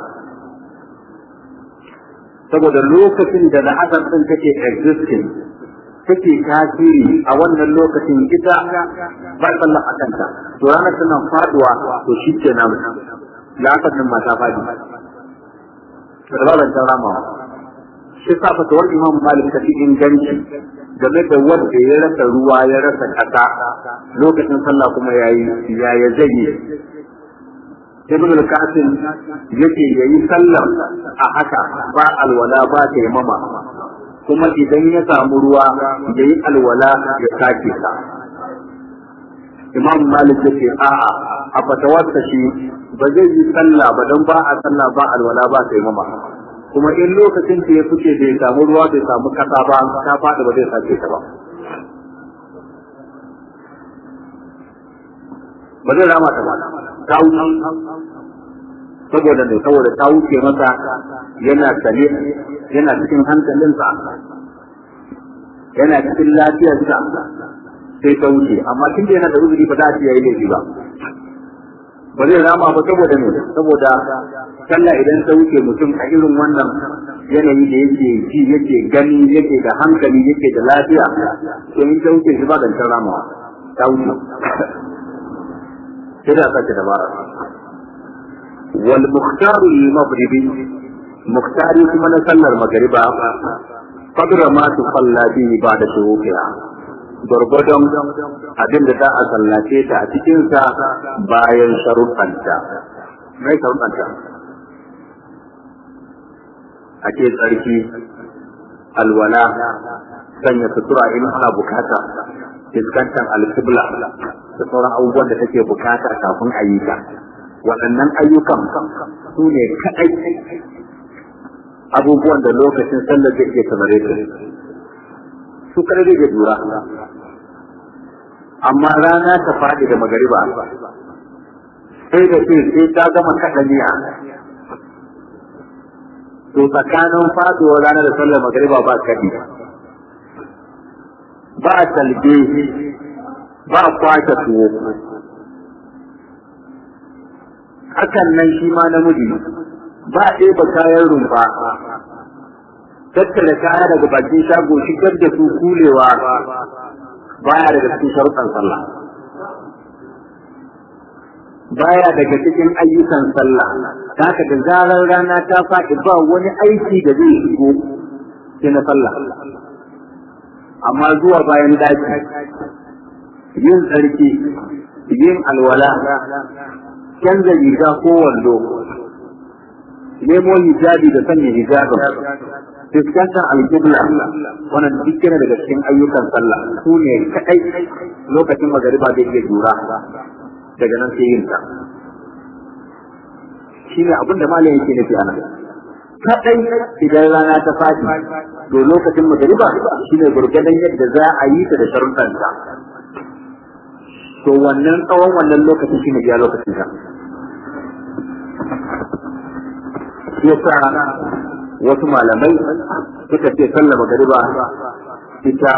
Speaker 1: saboda lokacin da la'asar ɗin take existing take tasiri a wannan lokacin ita ba sallah a kanta to ranar tana faduwa to shi ke nan la'asar ɗin ma ta faɗi rabar ta rama shi sa fatawar imam malik ta fi inganci game da wanda ya rasa ruwa ya rasa ƙasa lokacin sallah kuma yayi yaya zai yi ibn al-qasim yake yayi sallar a haka ba alwala ba taimama kuma idan ya samu ruwa yayi alwala ya sake ta imam malik yake a'a a fatawarsa shi ba zai yi sallah ba don ba a sallah ba alwala ba taimama kuma in lokacin da ya fice bai samu ruwa bai samu kasa ba ta faɗi ba zai sake ta ba ba zai rama ta ba ta wuce saboda ne saboda ta wuce masa yana sane yana cikin hankalinsa yana cikin lafiyarsa sai ta wuce amma tun da yana da uzuri ba za a ce yayi laifi ba ba zai rama ba saboda ne saboda sallah idan ta wuce mutum a irin wannan yanayi da yake ji yake gani yake da hankali yake da lafiya to in ta wuce shi ba zancen ramawa ta wuce sai da sake dabara wal mukhtaru lil maghribi mukhtari kuma na sallar magriba qadra ma tusalla bi ba'da shuruqiha gwargwadon abin da za a sallace ta a cikinsa bayan sharuɗanta mai sharuɗanta a ce tsarki alwala sanya sutura in ana bukata fuskantar alkibla da sauran abubuwan da take bukata kafin a yi ta waɗannan ayyukan su ne kaɗai abubuwan da lokacin sallar zai iya kamare su su kaɗai zai jura amma rana ta faɗi da magariba sai da ce sai ta gama kaɗa niya to tsakanin faɗuwar rana da sallar magariba ba kaɗi ba talbe ba kwace tuwo hakan nan shi ma namiji ba ɗeba kayan rumfa tattara kaya daga bakin shago shigar da su kulewa baya daga cikin sharuɗan sallah baya daga cikin ayyukan sallah haka da zarar rana ta faɗi ba wani aiki da zai shigo sai na sallah amma zuwa bayan daji yin tsarki yin alwala canza riga ko wando nemo hijabi da sanya hijabin fuskantar alƙibla wannan duk yana daga cikin ayyukan sallah su ne kaɗai lokacin magariba da iya jura daga nan sai yin ta shi ne abin da malam yake nufi anan kaɗai idan rana ta faɗi to lokacin magariba shi ne gurgadan yadda za a yi ta da sharuɗanta to wannan tsawon wannan lokacin shi ne biya lokacin ta yasa wasu malamai suka ce sallah magariba ita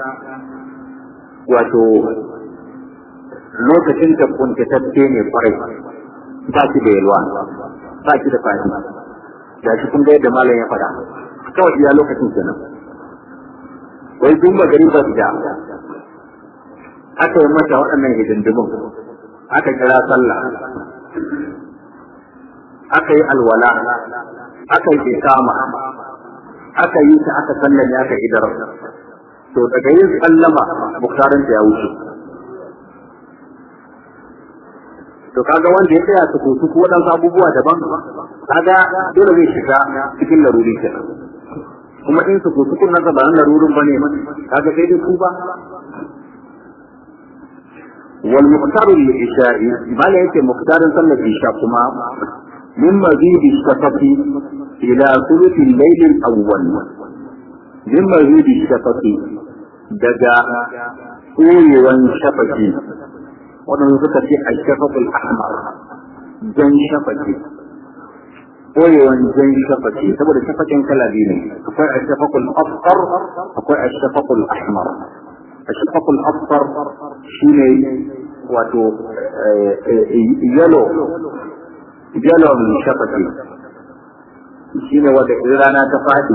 Speaker 1: wato lokacin da kuntatacce ne kwarai ba shi da yalwa ba shi da fahim da shi kun ga yadda malam ya faɗa kawai iya lokacin kenan wai duk magariba da aka yi mata waɗannan hidindimin aka kira sallah aka yi alwala aka yi ikama aka yi ta aka sallame aka idar to daga yin sallama buktarin ya wuce to kaga wanda ya tsaya su kusu ko waɗansu abubuwa daban kaga dole zai shiga cikin laruri kenan kuma in su kusu kun nasa ba na larurin bane kaga sai dai ku ba wal muqtaru lil isha'i bala yake muqtarin sallar isha kuma min mazidi shafaqi ila thuluthi al-layl al-awwal min mazidi shafaqi daga koyewan shafaqi wadanda suka ce al-shafaqul ahmar jan shafaqi koyewan jan shafaqi saboda shafaqin kala biyu ne akwai al-shafaqul asfar akwai al-shafaqul ahmar الشفق الأصفر شيني واتو يلو يلو من شفتي شيني واتو إرانا تفاتي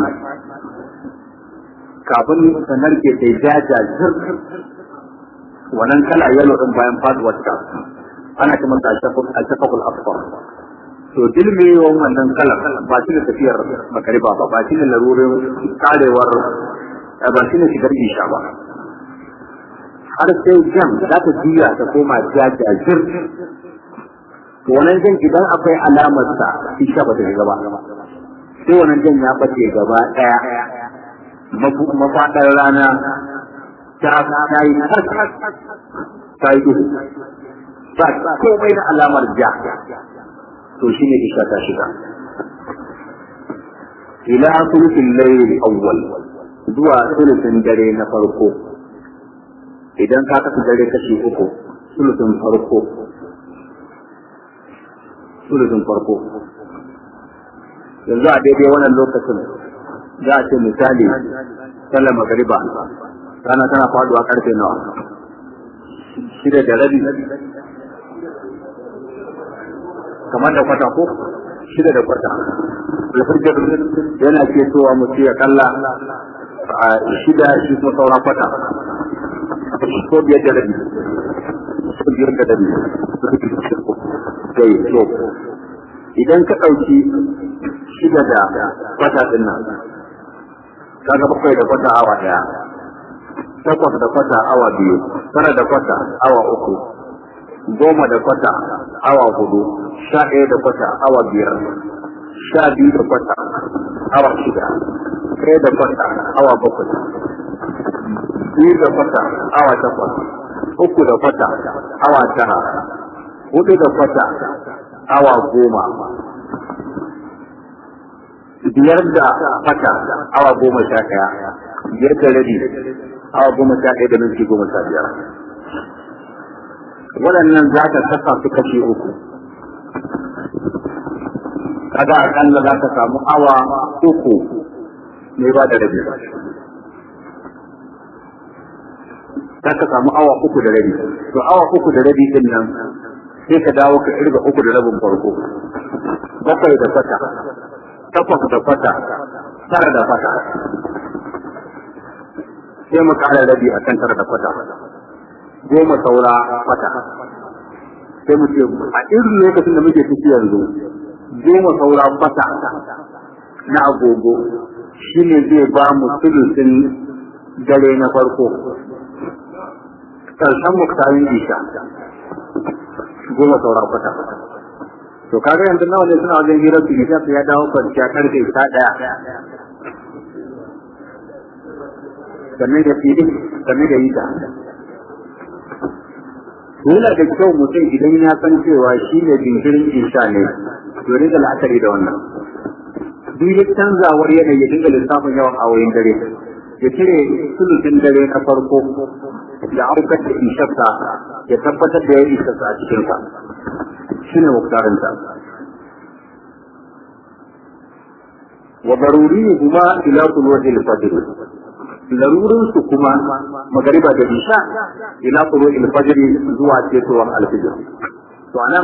Speaker 1: kafin ta narke ta jaja zir wannan kala yalo din bayan faduwar ta ana kuma ta shafakul asfar to dilmewan wannan kalar ba shi da tafiyar makariba ba ba shi da larurin karewar ba shi ne shigar isha ba har sai jan za ta juya ta koma jajajir to wannan jan idan akwai alamar sa isha ba ta shiga ba sai wannan jan ya bace gaba daya mafaɗar rana ta ta yi ta yi duhu ba komai na alamar ja to shine isha ta shiga ila sulusin layl awwal zuwa sulusin dare na farko idan ka kasa dare kashi uku sulusun farko sulusun farko yanzu a daidai wannan lokacin za a ce misali sallar magariba rana tana faduwa karfe nawa shida da rabi kamar da kwata ko shida da kwata alfajir yana ke towa mutu ya kalla a shida shi kuma sauran kwata ko biyar da rabi ko biyar da rabi sai to idan ka ɗauki shida da kwata ɗin nan kaga bakwai da kwata awa ɗaya takwas da kwata awa biyu tara da kwata awa uku goma da kwata awa hudu sha ɗaya da kwata awa biyar sha biyu da kwata awa shida ɗaya da kwata awa bakwai biyu da kwata awa takwas uku da kwata awa tara hudu da kwata awa goma biyar da kwata awa goma sha ɗaya biyar da rabi awa goma sha ɗaya da minti goma sha biyar waɗannan za ka kasa su kashe uku kaga akalla za ka samu awa uku ne ba da rabi za ka samu awa uku da rabi to awa uku da rabi din nan sai ka dawo ka irga uku da rabin farko bakwai da kwata takwas da kwata tara da kwata sai mu kara rabi a kan tara da kwata goma saura kwata sai mu ce a irin lokacin da muke ciki yanzu goma saura kwata na agogo shine zai ba mu sulusin dare na farko karshen muktarin isha goma saura kwata to kaga yanzu nawa ne suna wajen hirar su isha ya dawo kwanciya karfe ta daya sannan da fili sannan da yita yana da kyau mutum idan ya san cewa shi ne jinkirin isha ne to rika la'akari da wannan duk canzawar yanayi ya dinga lissafin yawan awoyin dare ya cire sulutin dare na farko da aukar da isharsa ya tabbatar da ya isharsa a cikinsa shi ne muktarinta wa daruri kuma ila tuluwar fajr larurin su kuma magariba da isha ila tuluwar fajr zuwa cetowar alfijir to anan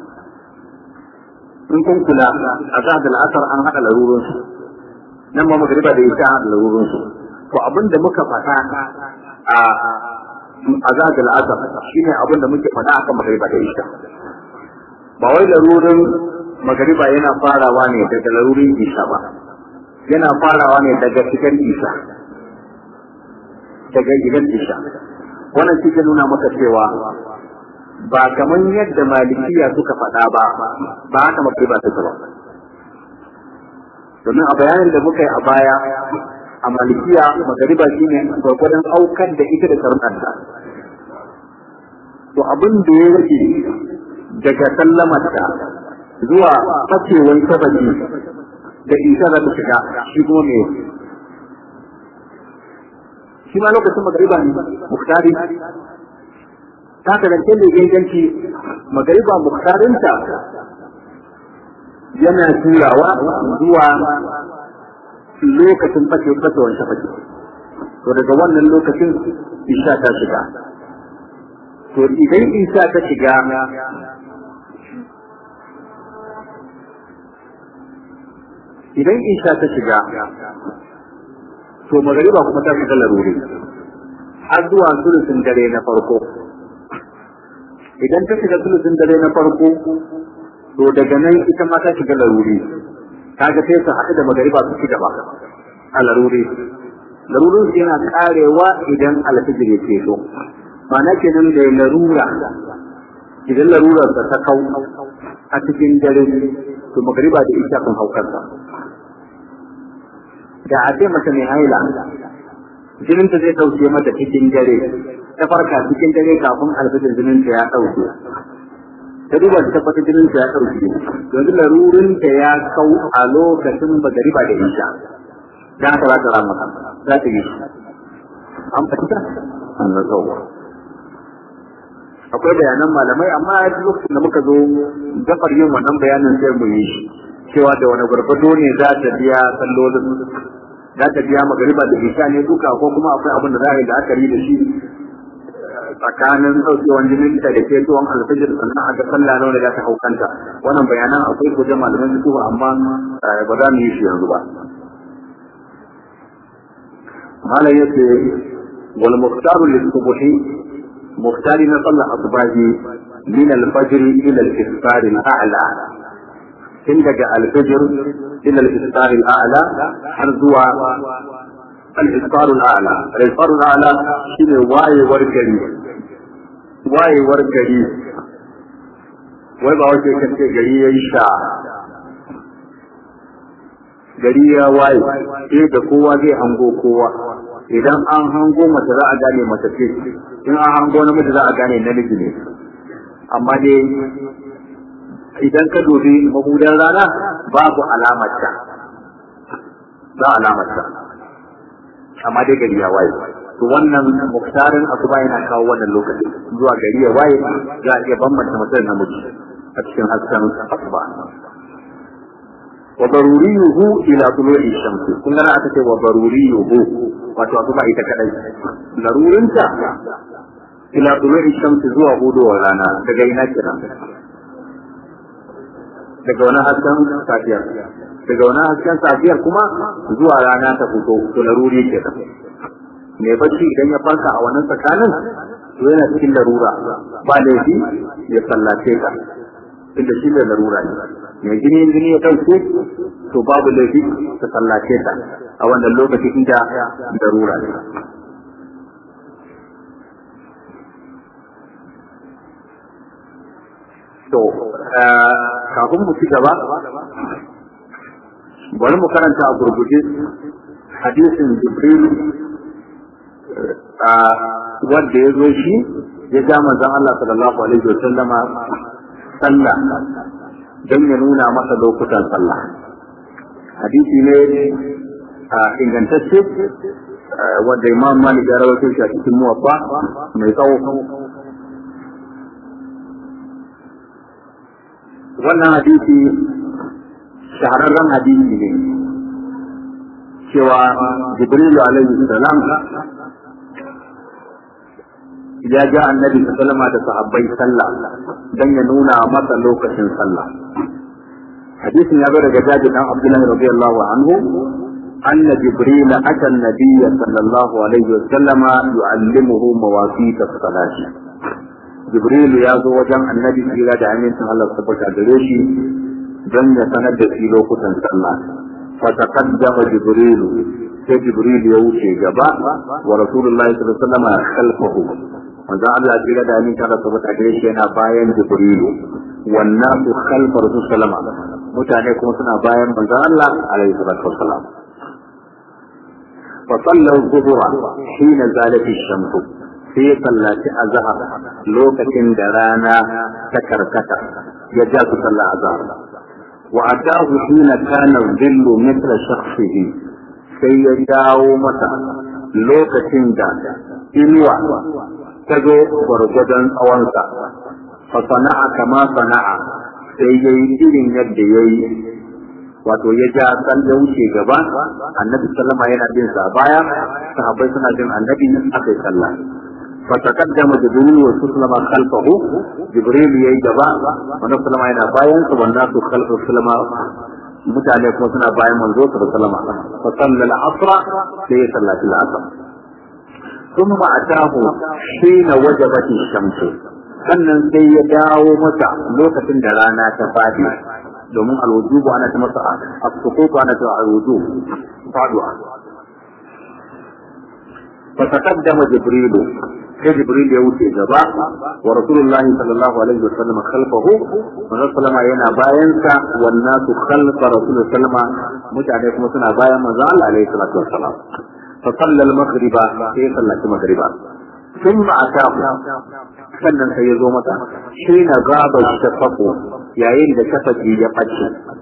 Speaker 1: in kun kula a zahar da al'asar an haɗa larurin su nan ma magariba da isha an haɗa larurin su to abin da muka faɗa a azad al-asr shine abin da muke faɗa akan magariba da isha ba wai larurin magariba yana farawa ne daga larurin isha ba yana farawa ne daga cikin isha daga gidan isha wannan shi ke nuna maka cewa ba kamar yadda malikiya suka faɗa ba ba haka magriba ta ba domin a bayanin da muka yi a baya a malikiya magariba shine gwargwadon aukar da ita da sarƙanta to abin da ya rage daga sallamarta zuwa fasewar sababi da isa za ta shiga shi kuma me shi ma lokacin magariba ne muktari ta karance da ganganci magariba muktarinta yana turawa zuwa lokacin fashe fasewar shafaki to daga wannan lokacin isha ta shiga to idan isha ta shiga idan isha ta shiga to magariba kuma ta shiga laruri har zuwa sulusun dare na farko idan ta shiga sulusun dare na farko to daga nan ita ma ta shiga laruri kaga sai su haɗu da magariba su ci gaba a laruri larurin su yana karewa idan alfijir ya ceto ma'ana kenan da larura idan larurar ta kau a cikin dare to magariba da isha kan haukarsa da a ce mace mai haila jininta zai ɗauke mata cikin dare ta farka cikin dare kafin alfijir jininta ya ɗauke ta duba ta tabbata jininta ya ɗauke yanzu larurinta ya kau a lokacin magariba da isha dan haka za ta rama za ta yi an fahimta an ga tsawo akwai bayanan malamai amma lokacin da muka zo gafar yin wannan bayanin sai mu yi shi cewa da wani gwargwado ne za ta biya sallolin za ta biya magariba da isha ne duka ko kuma akwai abin da za a yi la'akari da shi tsakanin ɗaukewan jinin ta da ketowar alfajir sannan a ga sallah nawa da za ta haukanta wannan bayanan akwai ko malaman su amma ba za mu yi shi yanzu ba malam yace wal muqtaru lis subhi muqtari na sallar asbahi min al fajr ila al isfar al a'la tun daga al fajr ila al isfar al a'la har zuwa al isfar al a'la al isfar al a'la shine wayewar gari wayewar gari wai ba wace kace gari yayi sha gari ya waye sai da kowa zai hango kowa idan an hango mace za a gane mace ce in an hango namiji za a gane namiji ne amma dai idan ka dubi mabudan rana babu alamarta ba alamarta amma dai gari ya waye to wannan muktarin asuba yana kawo wannan lokaci zuwa gari ya waye za a iya bambanta mace da namiji a cikin hasken asuba wa daruriyuhu ila tulu'i shamsi kun ga aka ce wa daruriyuhu wato asuba ita kadai larurinta ila tulu'i shamsi zuwa hudowar rana daga ina kira daga wani hasken safiyar daga wani hasken safiyar kuma zuwa rana ta fito to laruri ke da mai bacci idan ya farka a wannan tsakanin to yana cikin larura ba laifi ya sallace ka inda shi da larura ne mai jini jini ya ɗauke to babu laifi ta sallace ta a wannan lokaci inda larura ne to kafin mu ci gaba bari mu karanta a gurguje hadisin jibril wanda ya zo shi ya ja manzon Allah sallallahu alaihi wa sallama sallah don ya nuna masa lokutan sallah hadisi ne a ingantacce wanda imam malik ya rawaito shi a cikin muwaffa mai tsawo wannan hadisi shahararren hadisi ne cewa jibrilu alaihi salam ya ga annabi sallama da sahabbai sallah dan ya nuna masa lokacin sallah hadisin ya zo daga jaji dan abdullahi radiyallahu anhu أن جبريل أتى النبي صلى الله عليه وسلم يعلمه مواقيت الصلاة جبريل يا زو وجن النبي إلى دعمين الله سبحانه وتعالى dan ya sanar da shi lokutan sallah fa taqaddama jibril sai jibril ya wuce gaba wa rasulullahi sallallahu alaihi wasallam khalfahu manzon Allah ya tsira da amin ta rasu ta gare shi yana bayan Jibrilu wannan su khalfar su salama mutane kuma suna bayan manzon Allah alaihi salatu wassalam fa sallu zuhura hina zalati shamsu sai sallaci azhar lokacin da rana ta karkata ya ja su sallah azhar wa atahu hina kana dhillu mithla shakhsihi sai ya dawo masa lokacin da inuwa ta zo gwargwadon tsawonsa fa sana'a kama sana'a sai ya yi irin yadda ya yi wato ya ja san ya wuce gaba annabi sallama yana bin sa baya sahabbai suna bin annabi aka yi sallah fa taqaddama jibril wa sallama khalfahu jibril yayi gaba annabi sallama yana bayan sa wannan su khalfu sallama mutane kuma suna bayan manzo sallama fa sallal asra sai ya sallati al-asr ثم أتاه حين وجبت الشمس sannan sai ya dawo masa lokacin da rana ta fadi domin alwujubu ana ta masa as-suqutu ana ta alwujub faduwa fa taqaddama jibril sai jibril ya wuce gaba wa rasulullah sallallahu alaihi wasallam khalfahu wa sallama yana bayan sa wan nasu khalfa rasul sallama mutane kuma suna bayan manzo Allah alaihi salatu wassalam fa salla al-maghriba sai sallati maghriba ثم أتاه sannan sai ya zo masa shi na gaba shafaqu yayin da shafaqi ya bace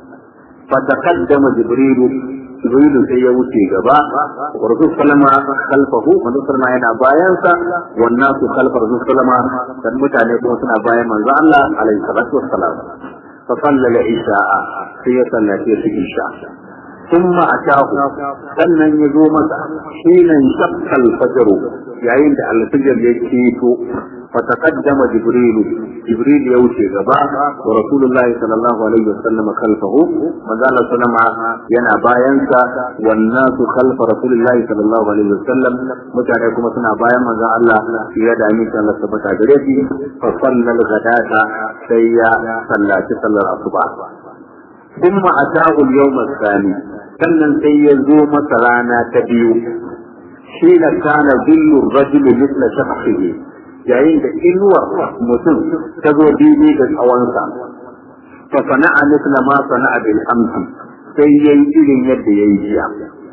Speaker 1: fa taqaddama jibrilu jibrilu sai ya wuce gaba wa rasul sallama khalfahu manzo sallama yana bayan sa wan nasu khalfa rasul sallama dan mutane kuma suna bayan manzo Allah alaihi salatu wassalam fa sallala isha'a sai ya sallace su isha ثم أتاه sannan ya zo masa hinan shakkal fajaru yayin da alfijir ya keto فتقدم جبريل جبريل يوشي غبا ورسول الله صلى الله عليه وسلم خلفه مازال سلم ينا باينسا والناس خلف رسول الله صلى الله عليه وسلم متعني كما سنا باين مازال الله في يد أمين صلى الله عليه وسلم فصلى الغداة سيا صلى صلى الصبح ثم أتاه اليوم الثاني sannan sai ya zo masa rana ta biyu shi na kana zillu rajulu mithla shakhsihi yayin da inuwar mutum ta zo daidai da tsawonsa fa sana'a mithla ma sana'a bil amsi sai yayi irin yadda yayi jiya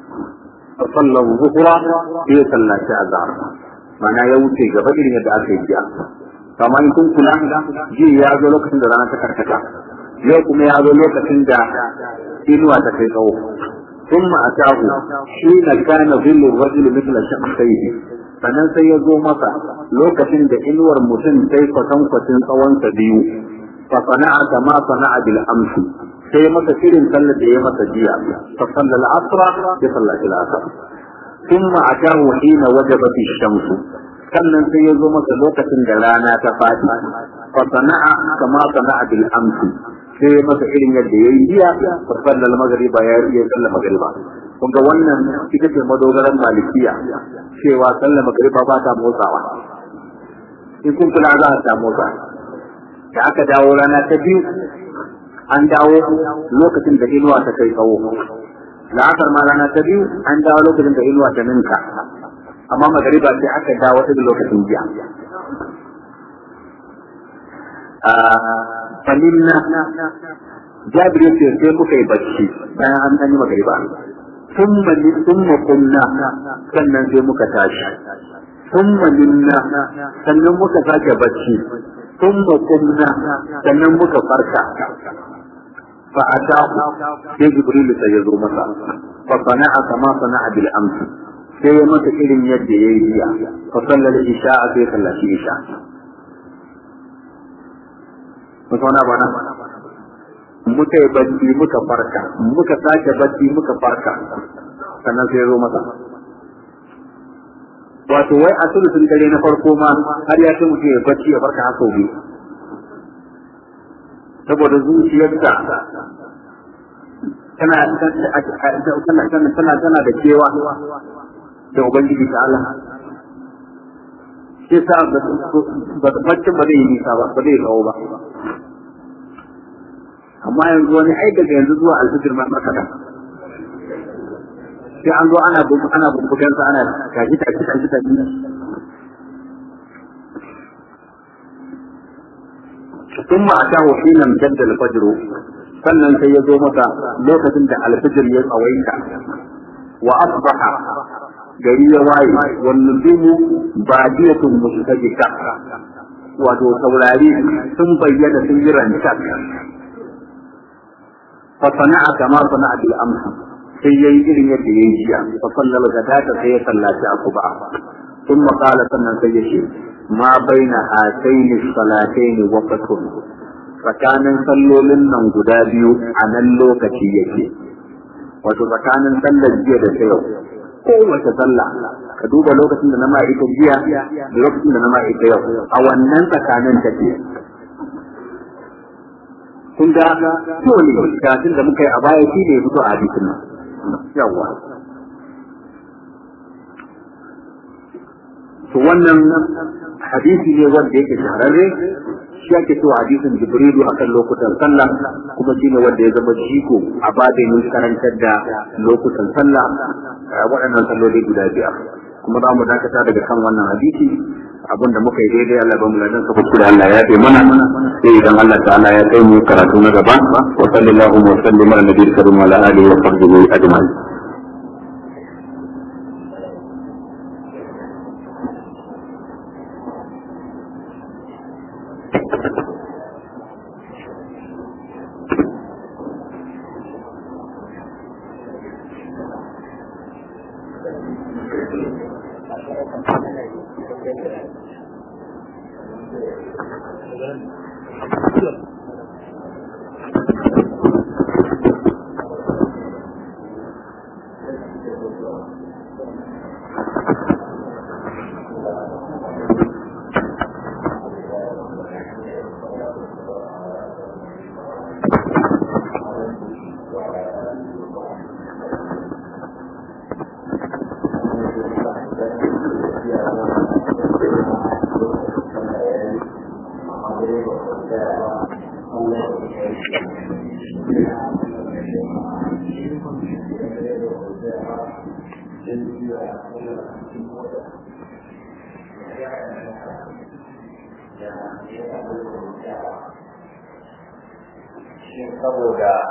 Speaker 1: fa sallahu zuhra sai ya sallaci azhar mana ya wuce gaba irin yadda aka yi jiya kamar in kun kula ji ya zo lokacin da rana ta karkata yau kuma ya zo lokacin da inuwa ta kai tsawo ثم أتاه حين كان ظل الرجل مثل شخصيه sannan sai ya zo masa lokacin da inuwar mutum sai kwatankwacin tsawonsa biyu fa sana'a kama sana'a bil amsi sai masa irin sallar da ya masa jiya fa sallal asra ya sallati al asr thumma atahu hina wajabat ash-shams sannan sai ya zo masa lokacin da rana ta fadi fa sana'a kama sana'a bil amsi sai masa irin yadda yayi jiya fa sallal maghriba ya yi sallar maghriba kun ga wannan ita ce madogaran malikiya cewa sallar magariba ba ta motsawa in kun kula za ta motsa da aka dawo rana ta biyu an dawo lokacin da inuwa ta kai tsawo la'asar ma rana ta biyu an dawo lokacin da inuwa ta ninka amma magariba sai aka dawo ta lokacin jiya falinna jabir yace sai muka yi bacci bayan an ɗan yi magariba ثم ثم قمنا sannan sai muka tashi thumma minna sannan muka sake bacci thumma qumna sannan muka farka fa ata sai jibril sai ya zo masa fa sana'a kama sana'a bil amsi sai ya masa irin yadda yayi jiya fa sallal isha sai sallaci isha mutuna bana muka yi bacci muka farka muka sake bacci muka farka sannan sai ya zo masa wato wai a sulusun dare na farko ma har ya ce mutum ya bacci ya farka haka biyu saboda zuciyarsa tana tana tana tana da kewa da ubangiji ta Allah shi sa baccin ba zai yi nisa ba ba zai kawo ba amma yanzu wani ai daga yanzu zuwa alfijir ma makaka sai an zo ana ana bubbugan sa ana tashi tashi tashi tashi ثم أتاه حين امتد الفجر sannan sai ya zo masa lokacin da alfijir ya tsawaita wa asbaha gari ya waye wan nujumu badiyatun mustajika wato taurari sun bayyana sun yi rancak fa sana'a kama sana'a bil amsa sai yayi irin yadda yayi jiya fa sallal gadata sai ya sallaci akuba ثم قال sannan sai ya ce ma baina hataini salataini waqtun tsakanin sallolin nan guda biyu a nan lokaci yake wato tsakanin sallar jiya da ta yau kowace sallah ka duba lokacin da na ma ita jiya da lokacin da na ma ita yau a wannan tsakanin take kun ga to ne kafin da muka yi a baya shi ne fito a hadisin nan yawa to wannan hadisi ne wanda yake shahararre shi ake cewa hadisin jibrilu akan lokutan sallah kuma shine wanda ya zama jiko a babin karantar da lokutan sallah waɗannan salloli guda biyar kuma za mu dakata daga kan wannan hadisi abin da muka yi daidai Allah ba mu ladan sa kuskure Allah ya fi mana sai idan Allah ta'ala ya kai mu karatu na gaba wa sallallahu wa sallim ala nabiyil karim wa ala alihi wa sahbihi ajma'in
Speaker 2: saboda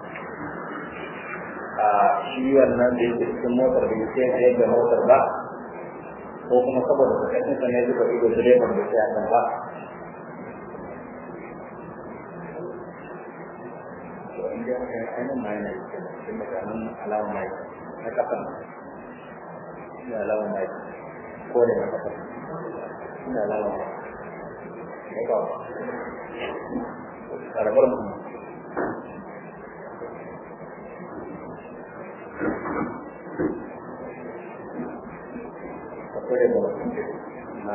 Speaker 2: a shi wannan da yake cikin motar da yake da yadda motar ba ko kuma saboda kasashen sa ne zuba ido direban da ya kan ba to in da aka yi ainihin ma yana cikin cikin mutanen alawan mai na kasan ina alawan mai ko da na kasan ina alawan mai ya ba karabar mu akwai da mutum na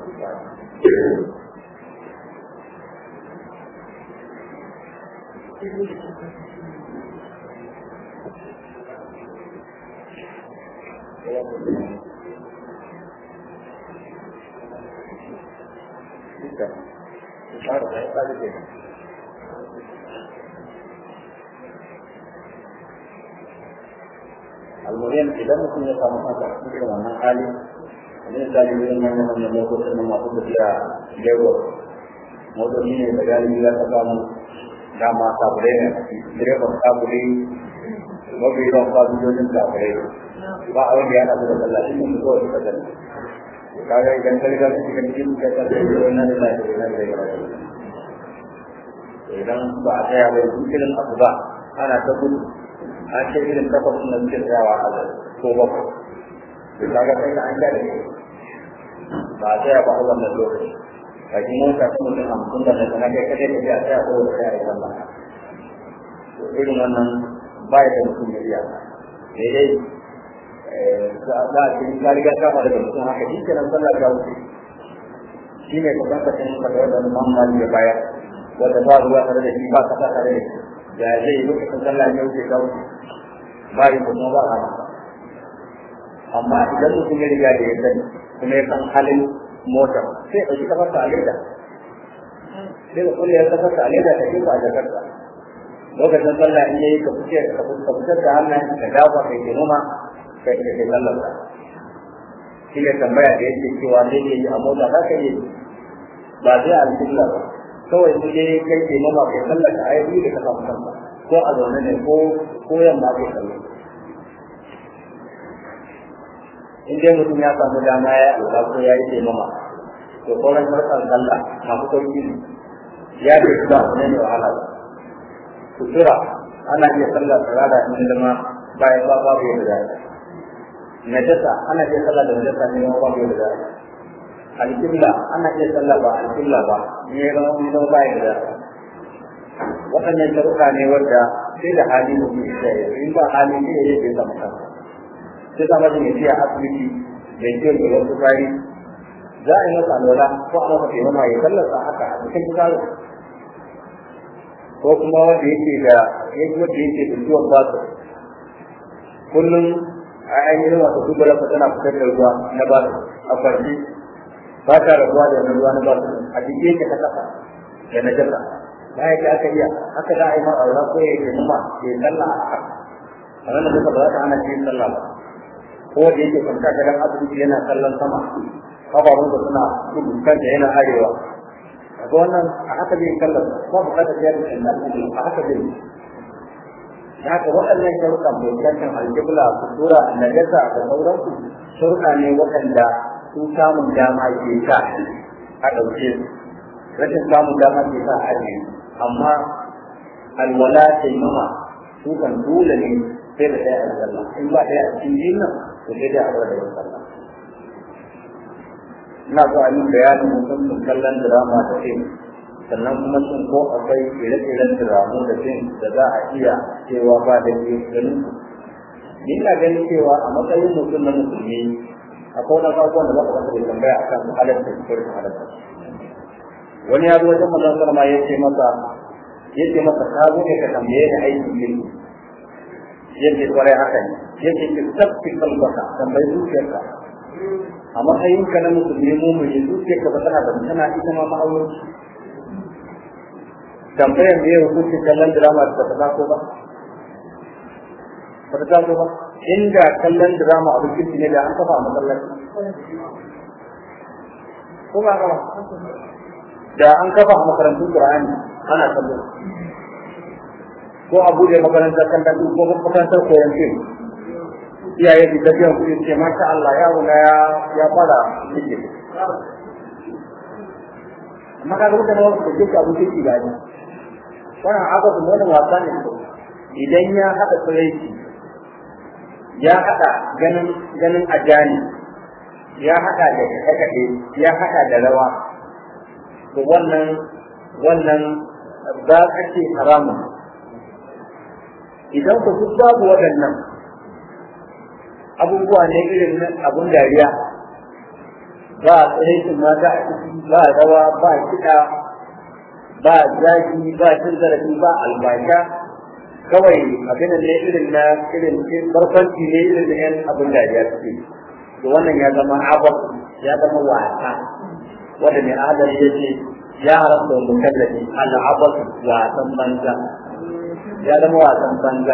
Speaker 2: almuhim idan mutum ya samu kansa cikin wannan hali wani misali wurin manyan manyan motocin nan masu tafiya lagos motoci ne da galibi za ka samu dama sabulai ne direban sabulai mafi yawan fasinjojin sabulai ba a wanda ya haɗu da sallah shi ne kawai suka sani kaga idan ka riga ka shiga cikin ka ta da yau nan da lafiya nan da yawa idan ba a tsaya ba yanzu irin abu ba ana ta gudu an ce irin takwas na suke tsayawa a ko bakwai da kaga kai na an gane ba a tsaya ba a wannan lokaci a ji mota ta mutum hamsin da daga na kai kadai da ya tsaya ko da tsaya a wannan irin wannan ba ya da mutum ya iya daidai za a cikin ka riga kama daga mutum haka shi kenan sallah ta wuce shi ne kusan ka cin ka da wanda mamman ya bayar wanda ba ruwa tare da shi ba kasa tare da shi da zai lokacin sallah ya wuce ka wuce ba yi kuma ba a amma idan mutum ya riga da ya sani kuma ya san halin mota sai ɗauki kafarsa a leda sai da kulle ya kafarsa a leda ta jefa a jakarta lokacin sallah in yayi ka fice ka fitar da hannun ka dafa kai ke noma kai ke kai sallar ka shi ne tambaya da yake cewa zai iya yi a mota za ka yi ba sai a alƙibla ba kawai su je kai ke mama kai sallar ka ayi da ka samu kanka ko a zaune ne ko ko yamma kai sallar in dai mutum ya samu dama ya alƙa ko ya yi ke mama to sauran sarkar sallah masu sauki ne ya ce su ba ne ne wahala ba sutura ana iya sallar tsirara in zama bayan ba babu yadda za a najasa ana iya sallah da najasa ne ma babu yadda za a alƙibla ana iya sallah ba alƙibla ba ne ya zama mun zama bayan da za a waɗannan sharuɗa ne wanda sai da hali mutum ya yi in ba hali ne ya yi zama kansa sai sa mace mai ciya asibiti mai ciwon da wasu bayi za a yi masa alwala ko a masa taimama ya sallarsa haka a cikin fitsarin ko kuma wanda yake da yake wanda yake da ciwon basu kullum a ainihin wasu dubala ka tana fitar da ruwa na basu a farji ba ta rabuwa da wani ruwa na basu a jike yake ta kasa da na jasa ba ya ke aka iya haka za a yi mara aura ko ya yi numa ya yi sallah a haka a nan da ba za ta hana shi sallah ba ko da yake kwanta gadon asibiti yana kallon sama kafafunsa suna gudu kanta yana arewa ga wannan a haka zai kallon ba bukatar ya da na a haka zai da haka waɗannan sharuɗan fuskantar aljibla kusura najasa da sauransu sharuɗa ne waɗanda su samun dama ke sa a ɗauke su rashin samun dama ke sa a ajiye amma alwala ta yi mama su kan dole ne sai da ɗaya a sallah in ba ɗaya a cikin biyun nan to sai dai a bar da yin sallah ina so a yi bayanin musamman kallon drama da fim sannan kuma sun ko akwai ire-iren dramu da fim da za a iya cewa ba da ke ganin ni ina ganin cewa a matsayin mutum na musulmi akwai wani abubuwan da za ka da tambaya akan halatta ko rashin halatta wani ya zo wajen manzon sallama ya ce masa ya ce masa ka zo ne ka tambaye da aikin girki yake kwarai haka ne yake ki sabbi kalbaka tambayi zuciyarka a matsayinka na musulmi mu mu yi zuciyarka ba tana da tana ita ma ma'aurinci tambayar me ya hukuncin kallon drama da ta taso ba ba ta taso ba inda kallon drama abin kirki ne da an kafa a masallaci ko ba ba da an kafa a makarantun Qur'ani ana kallo ko a bude makarantar kan dadu ko makarantar koyon fim iyaye su ta biyan kuɗi ce masha Allah yaro na ya ya fara cike amma ka ga mutane wasu da duka abin ciki ga ni wannan haka su wannan wasa ne idan ya haɗa tsiraici ya haɗa ganin ganin ajani ya haɗa da kaɗe ya haɗa da rawa to wannan wannan za ka ce haramun idan ku duk babu waɗannan abubuwa ne irin na abun dariya ba tsiraitin mata a ciki ba rawa ba kiɗa ba zaki ba cin zarafi ba albasha kawai abin da ne irin na irin barkwanci ne irin na yan abun dariya suke to wannan ya zama abab ya zama wasa wanda mai adal ya ce ya haramta wa mukallafi al'abas wasan banza ya zama wasan banza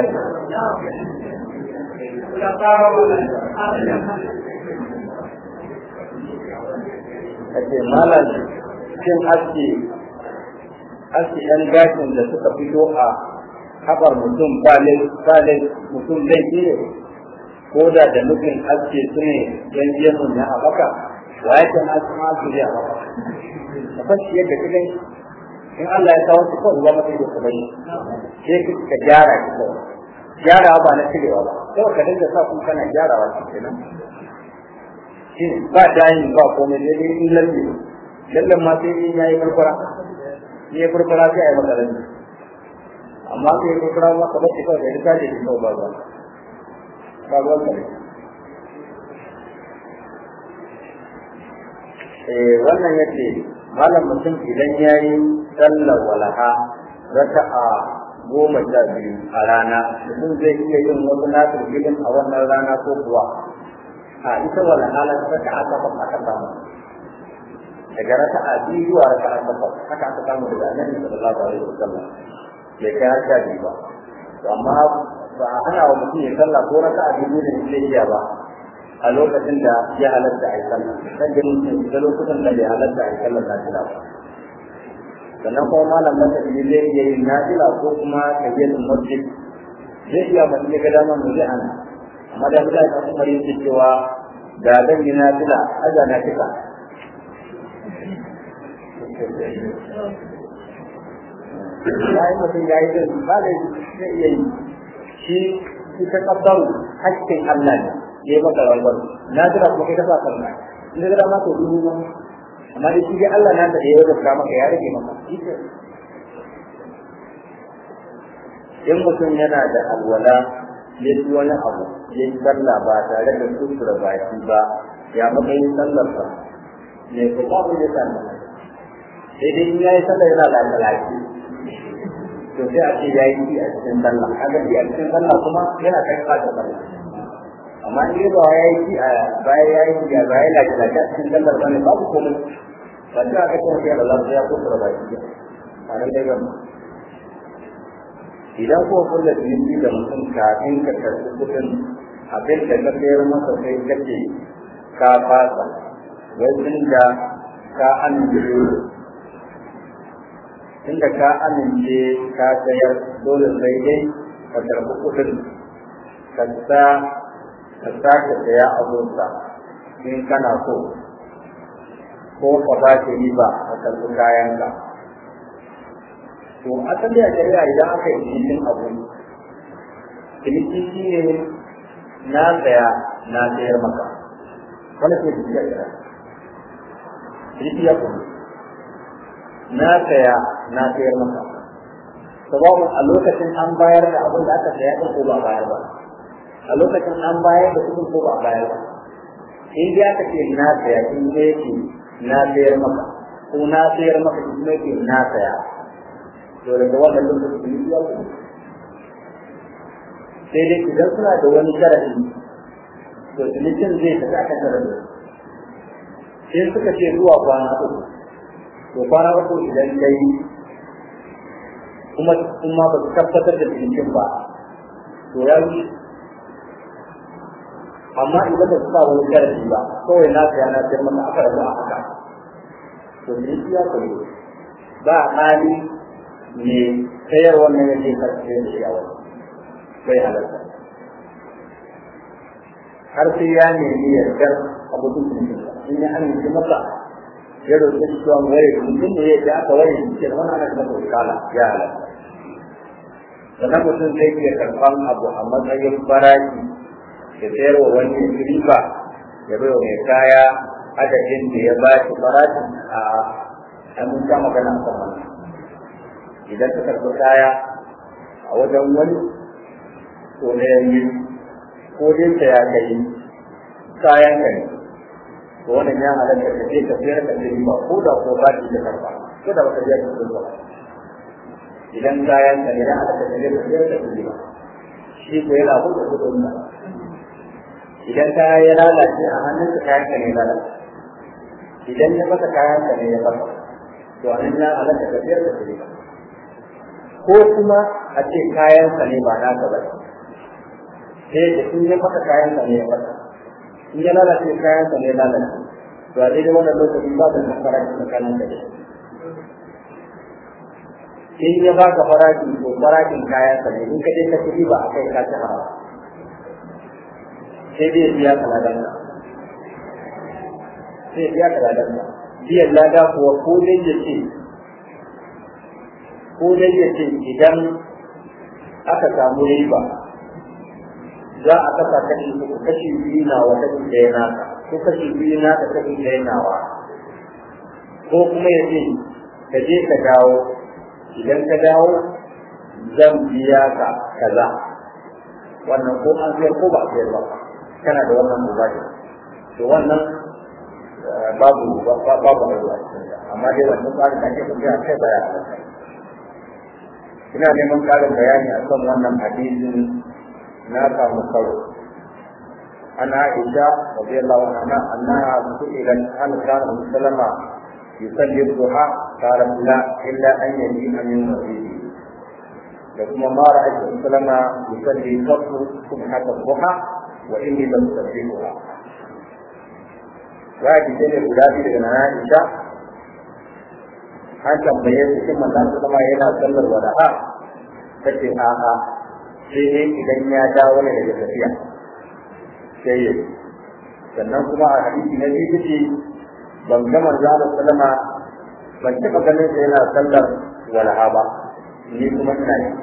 Speaker 2: ake malam cin aski aski ɗan gashin da suka fito a haɓar mutum ba lai mutum laifi ne ko da da nufin aski su ne yan gemun na a baka wa ya kan aski ma su a baka ka fashi yadda ka gani in Allah ya kawo su kawai ruwa mata da kuma yi sai ka gyara ki kawai gyarawa ba na cirewa ba kawai ka dinga sa kun kana gyarawa shi kenan shi ba dayin ba komai sai dai in lalle lallan ma sai in yayi farfara in yayi farfara sai ayi maka lalle amma sai yayi farfara ma ka bace kawai da rika da kawai ba ba ba ba ka eh wannan yace malam mutum idan yayi sallar walaha raka'a goma sha biyu a rana mutum zai iya yin wasu nasu filin a wannan rana ko kuwa a ita wala halar raka a takwas aka samu daga raka a biyu zuwa raka a takwas haka aka samu daga annabi sallallahu alaihi wasallam bai kai har sha biyu ba to amma ba a hana wa mutum ya sallah ko raka a biyu da zai iya ba a lokacin da ya halatta a yi sallah kan ganin da lokutan da bai halatta a yi sallah na fila ba sannan kuma malam na tafi zai iya yin nafila ko kuma tafiyatul masjid zai iya mutum ya ga dama mu zai ana amma da mutane ta kuma yin cewa da zan yi nafila aja na fika ya yi mutum ya yi zai ba da zai iya yi shi shi ta kabbaru hakkin Allah ne ya yi maka rangwar nafila kuma kai ta sa kanka in ga dama to dubu ma amma da shi Allah na da ya wajen maka ya rage maka in mutum yana da alwala ya ci wani abu ya yi sallah ba tare da kusura baki ba ya matsayin sallar sa ne ko babu ya sallah sai dai in ya yi sallah yana da alwalaki to sai a ce ya yi a cikin sallah kaga shi a cikin sallah kuma yana kai ka da sallah amma in ba ya yi a baya ya yi ya baya la da a cikin sallar ba ne babu komai ba ta ga cewa ya Allah ya kusura baki a nan dai gaba idan ko kulla ciniki da mutum kafin ka karɓi kuɗin abin da ka sayar masa sai kace ka fasa wai da ka amince inda ka amince ka sayar dole sai dai ka karɓi kuɗin ka sa ka sake saya abunsa in kana so ko ka ba shi riba a karɓi kayanka to asali a shari'a idan aka yi cikin abu ciniki shi ne na saya na sayar maka wani ke ciniki a shari'a ciniki ya kuma na saya na sayar maka sababin a lokacin an bayar da abin da aka saya ɗin ko ba bayar ba a lokacin an bayar da kuɗin ko ba bayar ba in dai aka ce na saya in dai yake na sayar maka ko na sayar maka in dai yake na saya to daga wannan lokacin ya kuma sai dai idan suna da wani sharafi to cinikin zai tafi akan sharafi sai suka ce zuwa kwana uku to kwana uku idan kai kuma kuma ba su tabbatar da cinikin ba to ya wuce amma idan ba su sa wani sharafi ba kawai na saya na sayar maka aka rabu a haka to ciniki ya kuma ba hali ne sayar wannan yake karfe da shi a wani bai halatta har sai ya nemi yardar abokin cikin in ya amince masa ya roƙi shi cewa ware mutum da ya ce aka ware shi ce wani ana masa wakala ya halatta sannan mutum zai iya karɓan abu a matsayin faraki ya sayar wa wani riba ya bai wa mai kaya adadin da ya ba shi farashin a an mun sha magana a kan wannan idan ka karɓi kaya a wajen wani to na yanzu ko dai ta ya kai kayan ka ne to wannan ya halatta ka je ka sayar da shi ba ko da ko ba ki da karɓa ko da baka je ka sayar ba idan kayan ka ne da halatta ka je ka sayar da shi ba shi ko yana buɗe kuɗin ba idan kaya ya lalace a hannun ka kayan ka ne lalace idan ya fasa kayan ka ne ya fasa to a nan ya halatta ka sayar da shi ba ko kuma a ce kayansa ne ba naka ba sai da in ya maka kayansa ne ya maka in ya lalace kayansa ne ya lalace to a daidai wannan lokaci ba da nan farashi tsakanin da shi in ya baka farashi to farashin kayansa ne in ka je ka ci ba a kai ka ci hawa sai dai biya ka ladan ka sai biya ka ladan ka biyan lada kuwa ko dai ya ce ko dai ya ce idan aka samu riba za a kasa kashi uku kashi biyu na wa kashi ɗaya naka ko kashi biyu na ka kashi ɗaya nawa ko kuma ya ce ka je ka dawo idan ka dawo zan biya ka kaza wannan ko an sayar ko ba a sayar ba kana da wannan mubadi to wannan babu babu aure amma dai wannan tsarin da ake tafiya kai baya halatta ina neman ƙarin bayani a kan wannan hadisin na samu karo ana aisha radiyallahu anha annaha su'ilat an kana musallama yusalli duha qala la illa an yajina min masjidi da kuma ma ra'aytu musallama yusalli qatlu subhat duha wa inni lam usabbihuha wa hadisi ne guda biyu daga Aisha an tambaye su shin manzon sama yana sallar walaha tace a'a sai dai idan ya dawo ne daga tafiya sai ya sannan kuma a hadisi na biyu ce ban ga manzon sallama ban taɓa ganin sa yana sallar walaha ba ni kuma ina yi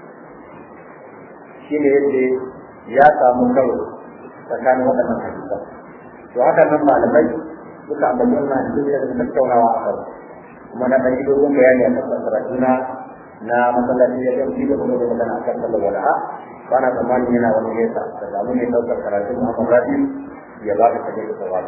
Speaker 2: shi ne yadda ya samu karo tsakanin waɗannan hadisan to haka nan malamai suka ambaci wannan hadisi da suka tattaunawa a kan kuma na ɗan dogon bayani a kan karatuna na masallaci ya ɗauki da kuma da magana a kan sallar wala'a ba na tsammanin yana wani nesa da samu ne ɗaukar karatun a masallaci ya ba ka kaje da sawabi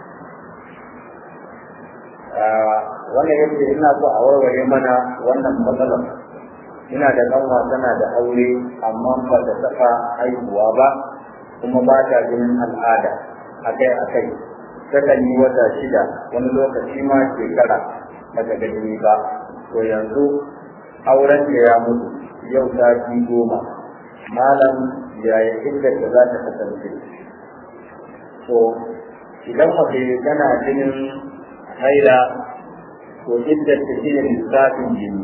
Speaker 2: wannan yadda ina so a warware mana wannan matsalar ina da ɗanwa tana da aure amma ba ta taɓa haihuwa ba kuma ba ta jinin al'ada akai akai takan yi wata shida wani lokaci ma shekara ba ta gani ba to yanzu auren da ya mutu yau ta fi goma malam yaya inda ta za ta kasance to idan mace tana jinin haila to inda ta shi ne lissafin jini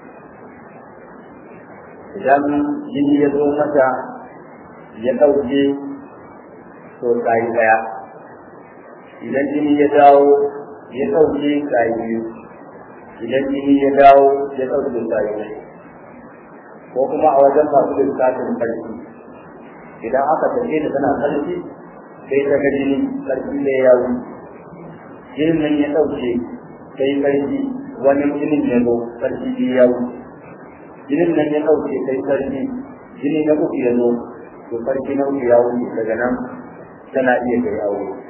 Speaker 2: idan jini ya zo mata ya ɗauke to tsayi ɗaya idan jini ya dawo ya ɗauke tsayi biyu idan jini ya dawo ya ɗauke tsayi biyu ko kuma a wajen masu lissafin ƙarfi idan aka tafi da tana ƙarfi sai ta ga jini ƙarfi da ya wuce jinin nan ya ɗauke sai ƙarfi wani jinin ya zo ƙarfi biyu ya wuce jinin nan ya ɗauke sai ƙarfi jini na uku ya zo to ƙarfi na uku ya wuce daga nan tana iya kai aure